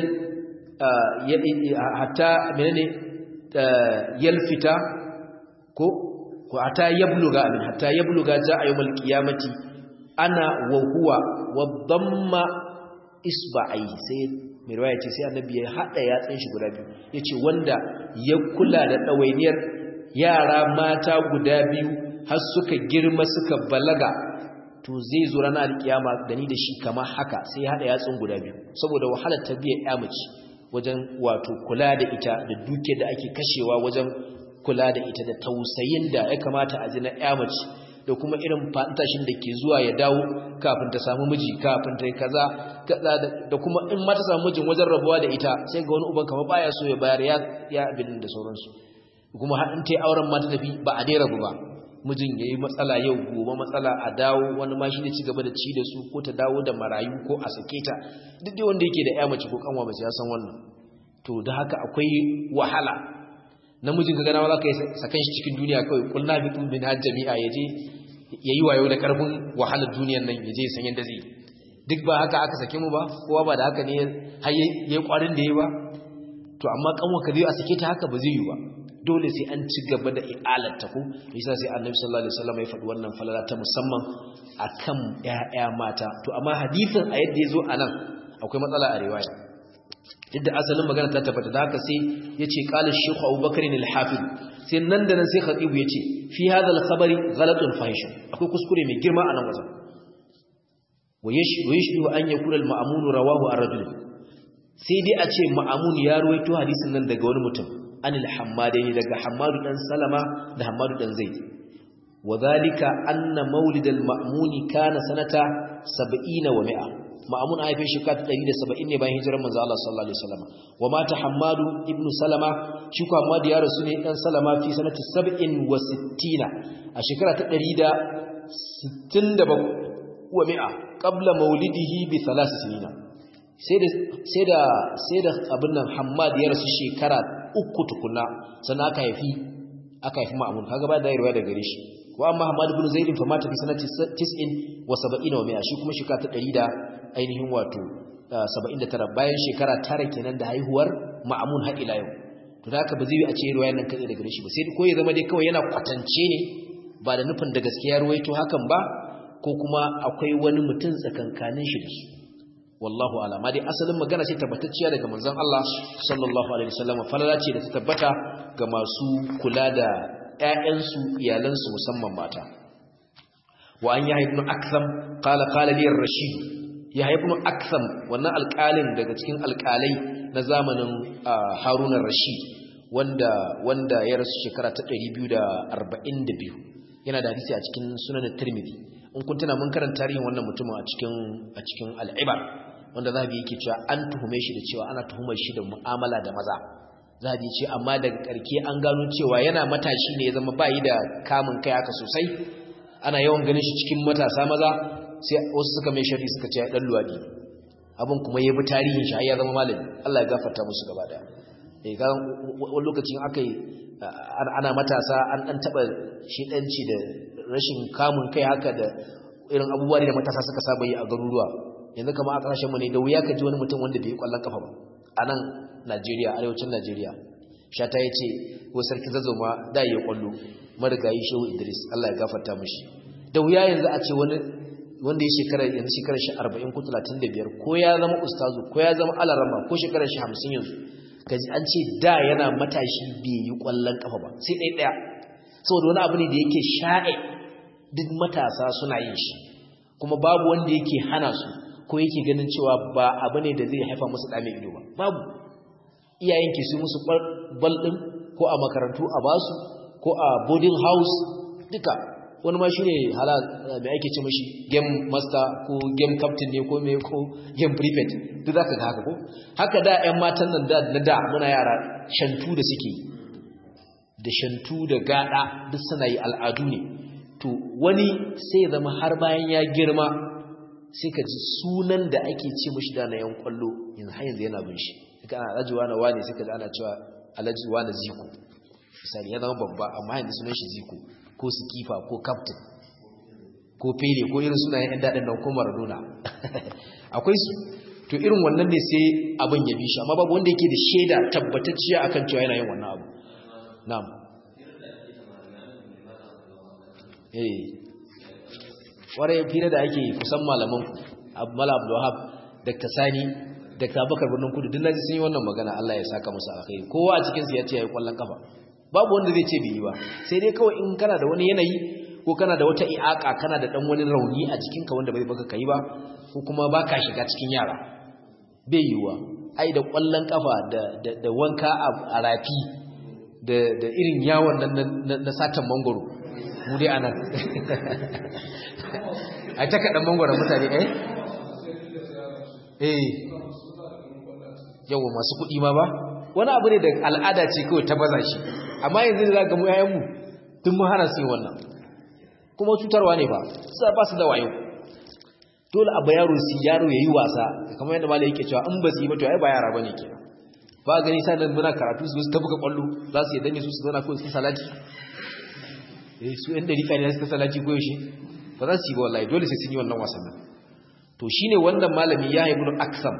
hatta menene yalfita ko ko hatta yabluga amin hatta yabluga jaa yawmal qiyamati ana wa huwa wa damma isba'i sai mai riwaya ce sai annabi ya hada yatsun shi guda biyu yace wanda ya kula da dawainiyar yara mata guda biyu har suka girma suka balaga to zai zo ranar alkiyama da ni da shi kamar haka sai ya hada yatsun guda biyu saboda wahalar tarbiyyar ya mace wajen wato kula da ita da duke da ake kashewa wajen kula da ita da tausayin da ya kamata a ji na ya mace da kuma irin fantashin da ke zuwa ya dawo kafin ta samu miji kafin ta yi kaza da kuma in ma ta samu mijin wajen rabuwa da ita sai ga wani uban kama baya so ya bayar ya abin da sauransu kuma har in ta yi auren ma ta tafi ba a dai rabu ba mijin ya yi matsala yau gobe matsala a dawo wani ma shi da ci gaba da ci da su ko ta dawo da marayu ko a sake ta duk dai wanda yake da ya mace ko kanwa mace ya san wannan to da haka akwai wahala namijin ka gana za ka yi sakan shi cikin duniya kawai kulna bi tun bin jami'a ya je yayi wayo da karfin wahalar duniyar nan yaje ya san yanda zai duk ba haka aka sake mu ba kowa ba da haka ne har yayi kwarin da yayi ba to amma kanwa ka zai a sake ta haka ba zai yi ba dole sai an ci gaba da i'alarta ko yasa sai annabi sallallahu alaihi wasallam ya faɗi wannan falala ta musamman akan ƴaƴa mata to amma hadisin a yadda yazo anan akwai matsala a riwaya yadda asalin magana ta tabbata da haka sai yace qala shaykh Abubakar al-Hafiz sai nan da nan sai khatibu yace fi hadha al-khabari ghalatun fahish akwai kuskure mai girma a nan wajen ويشبه أن يكون المأمون رواه الرجل سيدي أتي مأمون يرويتو حديث nan daga wani mutum anil hammadaini daga hammadu dan salama da hammadu dan zaid wadhalika anna maulid al ma'muni kana sanata 70 wa 100 ma'mun aifin shi ka 170 ne bayan hijirar manzo Allah sallallahu alaihi wasallam wa mata hammadu ibn salama shi ko hammadu ya rasu ne dan salama fi sanati 67 a shekara ta 167 wa 100 qabla maulidihi bi thalath sinina sai da sai da sai da abin nan Hammad ya rasu shekara uku tukuna sannan aka haifi aka haifi Ma'mun kaga ba da riwaya daga gare shi wa amma Hammad ibn Zaid fa mata fi sanati 90 wa 70 wa 100 shi kuma shekara ta 100 da ainihin wato 79 bayan shekara tara kenan da haihuwar Ma'mun har ila yau to da haka ba zai yi a ce riwayar nan kai daga gare shi ba sai ko ya zama dai kawai yana kwatance ne ba da nufin da gaskiya ruwaito hakan ba ko kuma akwai wani mutum tsakankanin shi da su wallahu alama dai asalin magana ce tabbatacciya daga manzon Allah sallallahu alaihi wasallam falala ce da ta tabbata ga masu kula da ƴaƴansu iyalansu musamman mata wa an yahya ibn aktham qala qala li ar-rashid yahya ibn aktham wannan alƙalin daga cikin alƙalai na zamanin harun ar-rashid wanda wanda ya rasu shekara ta 242 yana da hadisi a cikin sunan tirmidhi in kun tuna mun karanta tarihin wannan mutumin a cikin a cikin al-ibar wanda zahabi yake cewa an tuhume shi da cewa ana tuhumar shi da mu'amala da maza zahabi ce amma daga karke an gano cewa yana matashi ne ya zama bayi da kamun kai haka sosai ana yawan ganin shi cikin matasa maza sai wasu suka mai sharri suka ce dan luwadi abin kuma ya bi tarihin shi har ya zama malami Allah ya gafarta musu gaba daya eh ga wani lokacin akai ana matasa an dan taba shedanci da rashin kamun kai haka da irin abubuwa da matasa suka saba yi a garuruwa yanzu kamar a kasashen mu ne da wuya ka ji wani mutum wanda bai kwallon kafa ba a nan Najeriya arewacin Najeriya shata yace ko sarki zazzoma da yi kwallo marigayi Shehu Idris Allah ya gafarta mishi da wuya yanzu a ce wani wanda ya shekara yanzu shekarar shi 40 ko 35 ko ya zama ustazu ko ya zama alarama ko shekarar shi 50 yanzu kaji an ce da yana matashi bai yi kwallon kafa ba sai ɗaya ɗaya saboda wani abu ne da yake sha'e duk matasa suna yin shi kuma babu wanda yake hana su ko yake ganin cewa ba abu ne da zai haifa musu ɗame ido ba babu iyayen ke su musu bal ɗin ko a makarantu a basu ko a boarding house duka wani ma shi ne hala mai ake ce mashi game master ko game captain ne ko mai ko game prefect duk za ka ga haka ko haka da 'yan matan nan na da muna yara shantu da suke da shantu da gada duk suna yi al'adu ne to wani sai zama har bayan ya girma sai ka ji sunan da ake ce mashi da na yan kwallo yanzu har yanzu yana bin shi duka ana alhaji wani wane sai ka ji ana cewa alhaji wani ziko misali ya zama babba amma yanzu sunan shi ziko ko sikifa ko captain ko fere ko irin sunayen yan daɗin nan ko maradona akwai su to irin wannan ne sai abin ya bi shi amma babu wanda yake da shaida tabbatacciya akan cewa yana yin wannan abu na'am eh ware fira da ake kusan malaman Mala Abdul Wahab Dr. Sani Dr. Abubakar Birnin Kudu duk naji sun yi wannan magana Allah ya saka musu alkhairi kowa a cikin su ya ce yayi kwallon kafa babu wanda zai ce bai yi ba sai dai kawai in kana da wani yanayi ko kana da wata i'aka kana da dan wani rauni a jikin ka wanda bai baka kai ba ko kuma baka shiga cikin yara bai yiwa ai da kwallon kafa da da wanka a rafi da da irin yawon nan na satan mangoro mu dai anan a ta kaɗan mangwara mutane eh eh yawa masu kuɗi ma ba wani abu ne da al'ada ce kawai ta baza shi amma yanzu da za ga mu yayanmu tun mun hana su yi wannan kuma cutarwa ne ba su ba su da wayo dole abu yaro su yaro ya yi wasa kamar yadda malai yake cewa in ba su yi ba to ai ba yara ba ne ke ba gani sa nan muna karatu su ta buga kwallo za su yadda ne su su zauna kawai su salati eh su yan dariƙa ne suka salati ko yaushe ba za su yi ba wallahi dole sai sun yi wannan wasannin to shine wannan malami ya ibnu aksam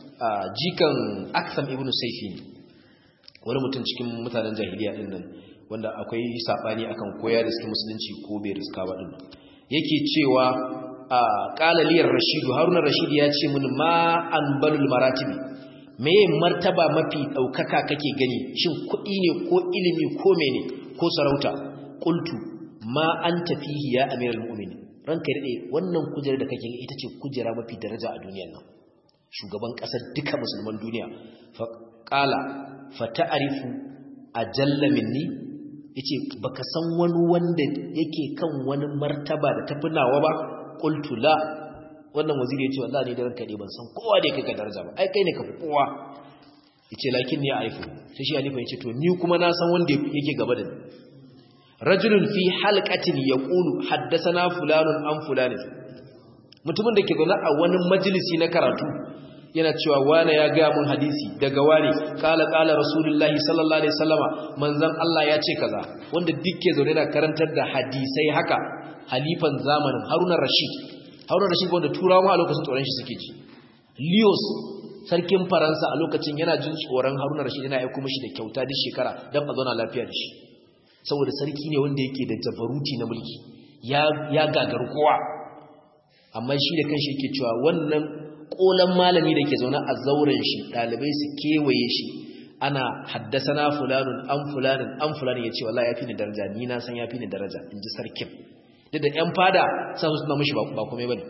jikan aksam ibnu saifi ne wani mutum cikin mutanen jahiliya din nan wanda akwai sabani akan koya da suke musulunci ko bai riska ba din yake cewa qala liyar rashidu haruna rashid ya ce mun ma anbalul maratibi me martaba mafi daukaka kake gani shin kuɗi ne ko ilimi ko mene ko sarauta qultu ma anta fihi ya amiral mu'minin ranka dade wannan kujerar da kake ita ce kujera mafi daraja a duniyar nan shugaban kasar duka musulman duniya fa qala fa ta'rifu ajalla minni yace baka san wani wanda yake kan wani martaba da tafi nawa ba qultu la wannan waziri yace wallahi ne da ranka dai ban san kowa da yake ka daraja ba ai kai ne ka fi kowa yace lakin ni aifu sai shi alifa yace to ni kuma na san wanda yake gaba da ni rajulun fi halqatin yaqulu haddathana fulanun an fulanin mutumin da ke zaune a wani majalisi na karatu yana cewa wane ya ga mun hadisi daga wane kala kala rasulullahi sallallahu alaihi wasallama manzon Allah ya ce kaza wanda dukke zaune na karantar da hadisai haka halifan zamanin Haruna Rashid Haruna Rashid wanda turawa a lokacin tsoron shi suke ji Leos sarkin Faransa a lokacin yana jin tsoron Haruna Rashid yana aika mishi da kyauta duk shekara dan a zauna lafiya da shi saboda sarki ne wanda yake da jabaruti na mulki ya ya gagaru kowa amma shi da kanshi yake cewa wannan kolan malami da ke zaune a zauren shi dalibai su kewaye shi ana haddasana fulanun an fulanin an fulanin yace wallahi yafi ni daraja ni na san yafi ni daraja inji sarkin duk da yan fada san su suna mishi ba komai bane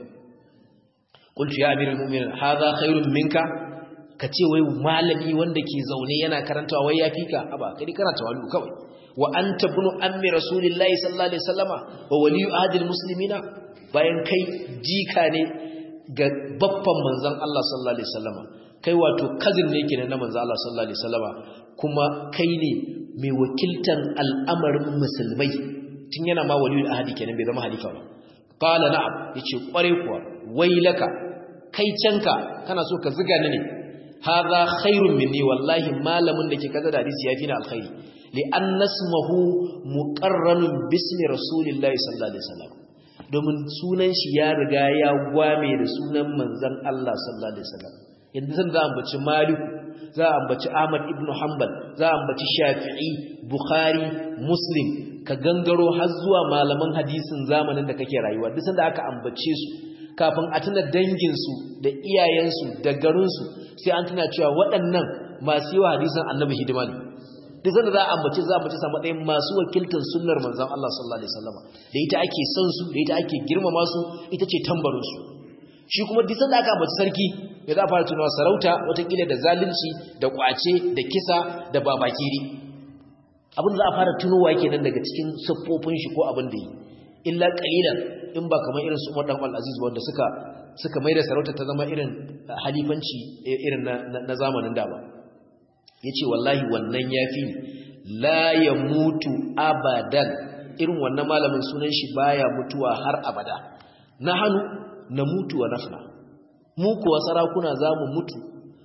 qultu ya amirul mu'minin hadha khairun minka kace wai malami wanda ke zaune yana karantawa wai yafi ka aba kai kana tawalu kawai wa anta ibn ammi rasulillahi sallallahu alaihi wasallama wa waliyu ahadil muslimina bayan kai jika ne ga babban manzon Allah sallallahu alaihi wasallama kai wato cousin ne kenan na manzon Allah sallallahu alaihi wasallama kuma kai ne mai wakiltan al'amarin musulmai tun yana ma waliyul ahadi kenan bai zama halifa ba qala na'am yace kware kuwa wailaka kai canka kana so ka ziga ni ne hadha khairun minni wallahi malamin da ke kaza da hadisi yafi ni alkhairi li'an nasmahu muqarranun bismi rasulillahi sallallahu alaihi wasallam domin sunan shi ya riga ya gwame da sunan manzon Allah sallallahu alaihi wasallam yanzu zan za ambaci Malik za ambaci Ahmad ibn Hanbal za ambaci Shafi'i Bukhari Muslim ka gangaro har zuwa malaman hadisin zamanin da kake rayuwa duk sanda aka ambace su kafin a tuna dangin su da iyayen su da garin su sai an tuna cewa waɗannan masu yi wa hadisin Annabi hidima ne duk sanda za a ambace za a ambace sa matsayin masu wakiltar sunnar manzon Allah sallallahu alaihi wasallam da ita ake son su da ita ake girmama su ita ce tambarin su shi kuma duk sanda aka ambaci sarki ya za a fara tunawa sarauta watakila da zalunci da kwace da kisa da babakiri abin da za a fara tunowa kenan daga cikin siffofin shi ko abin da yi illa qalilan in ba kamar irin su Umar dan Al-Aziz wanda suka suka maida sarauta ta zama irin halifanci irin na zamanin da ba yace wallahi wannan yafi la yamutu abadan irin wannan malamin sunan shi baya mutuwa har abada nahanu namutu wa nafna mu kuwa sarakuna zamu mutu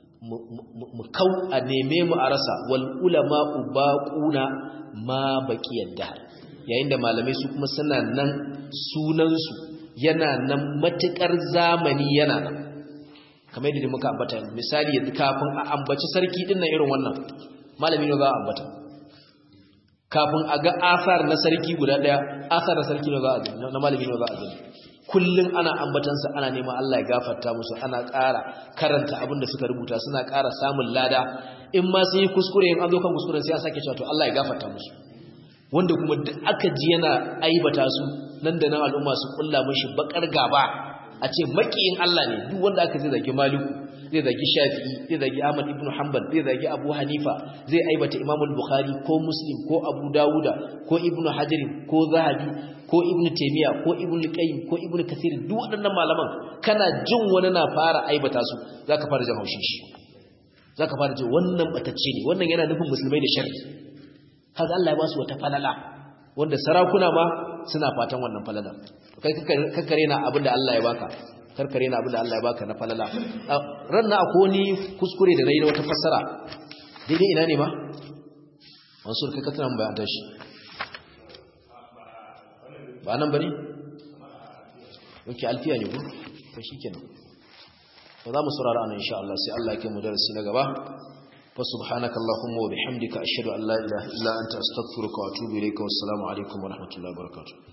mu kau a neme mu a rasa wal ulama ubaquna ma baqiyad dahr yayin da malamai su kuma suna nan sunan su yana nan matukar zamani yana nan kamar yadda muka ambata misali yanzu kafin a ambaci sarki din nan irin wannan malami ne za a ambata kafin a ga asar na sarki guda daya asar na sarki ne za a na malami ne za a gani kullum ana ambatansa ana neman Allah ya gafarta musu ana ƙara karanta abin da suka rubuta suna ƙara samun lada in ma sun yi kuskure in an zo kan kuskuren sai an sake cewa to Allah ya gafarta musu wanda kuma duk aka ji yana aibata su nan da nan al'umma su kulla mishi bakar gaba a ce makiyin Allah ne duk wanda aka zai zagi Maliku zai zagi Shafi'i zai zagi Ahmad ibn Hanbal zai zagi Abu Hanifa zai aibata Imam al-Bukhari ko Muslim ko Abu Dawuda ko Ibn Hajar ko Zahabi ko Ibn Taymiyyah ko Ibn Qayyim ko Ibn Kathir duk waɗannan malaman kana jin wani na fara aibata su zaka fara jin haushin shi zaka fara jin wannan batacce ne wannan yana nufin musulmai da sharri kaga Allah ya ba su wata falala wanda sarakuna ma suna fatan wannan falala kai kakkare na abin da Allah ya baka karkare na abin da Allah ya baka na falala ranna akwai wani kuskure da nayi na wata fassara daidai ina ne ma mansur kai ka tana bayan tashi ba nan bane oke alfiya ne ko to shikenan to za mu saurara anan insha Allah sai Allah ya kai mu darasi na gaba fa subhanaka allahumma wa bihamdika ashhadu an la ilaha illa anta astaghfiruka wa atubu ilayka wassalamu alaikum wa rahmatullahi wa barakatuh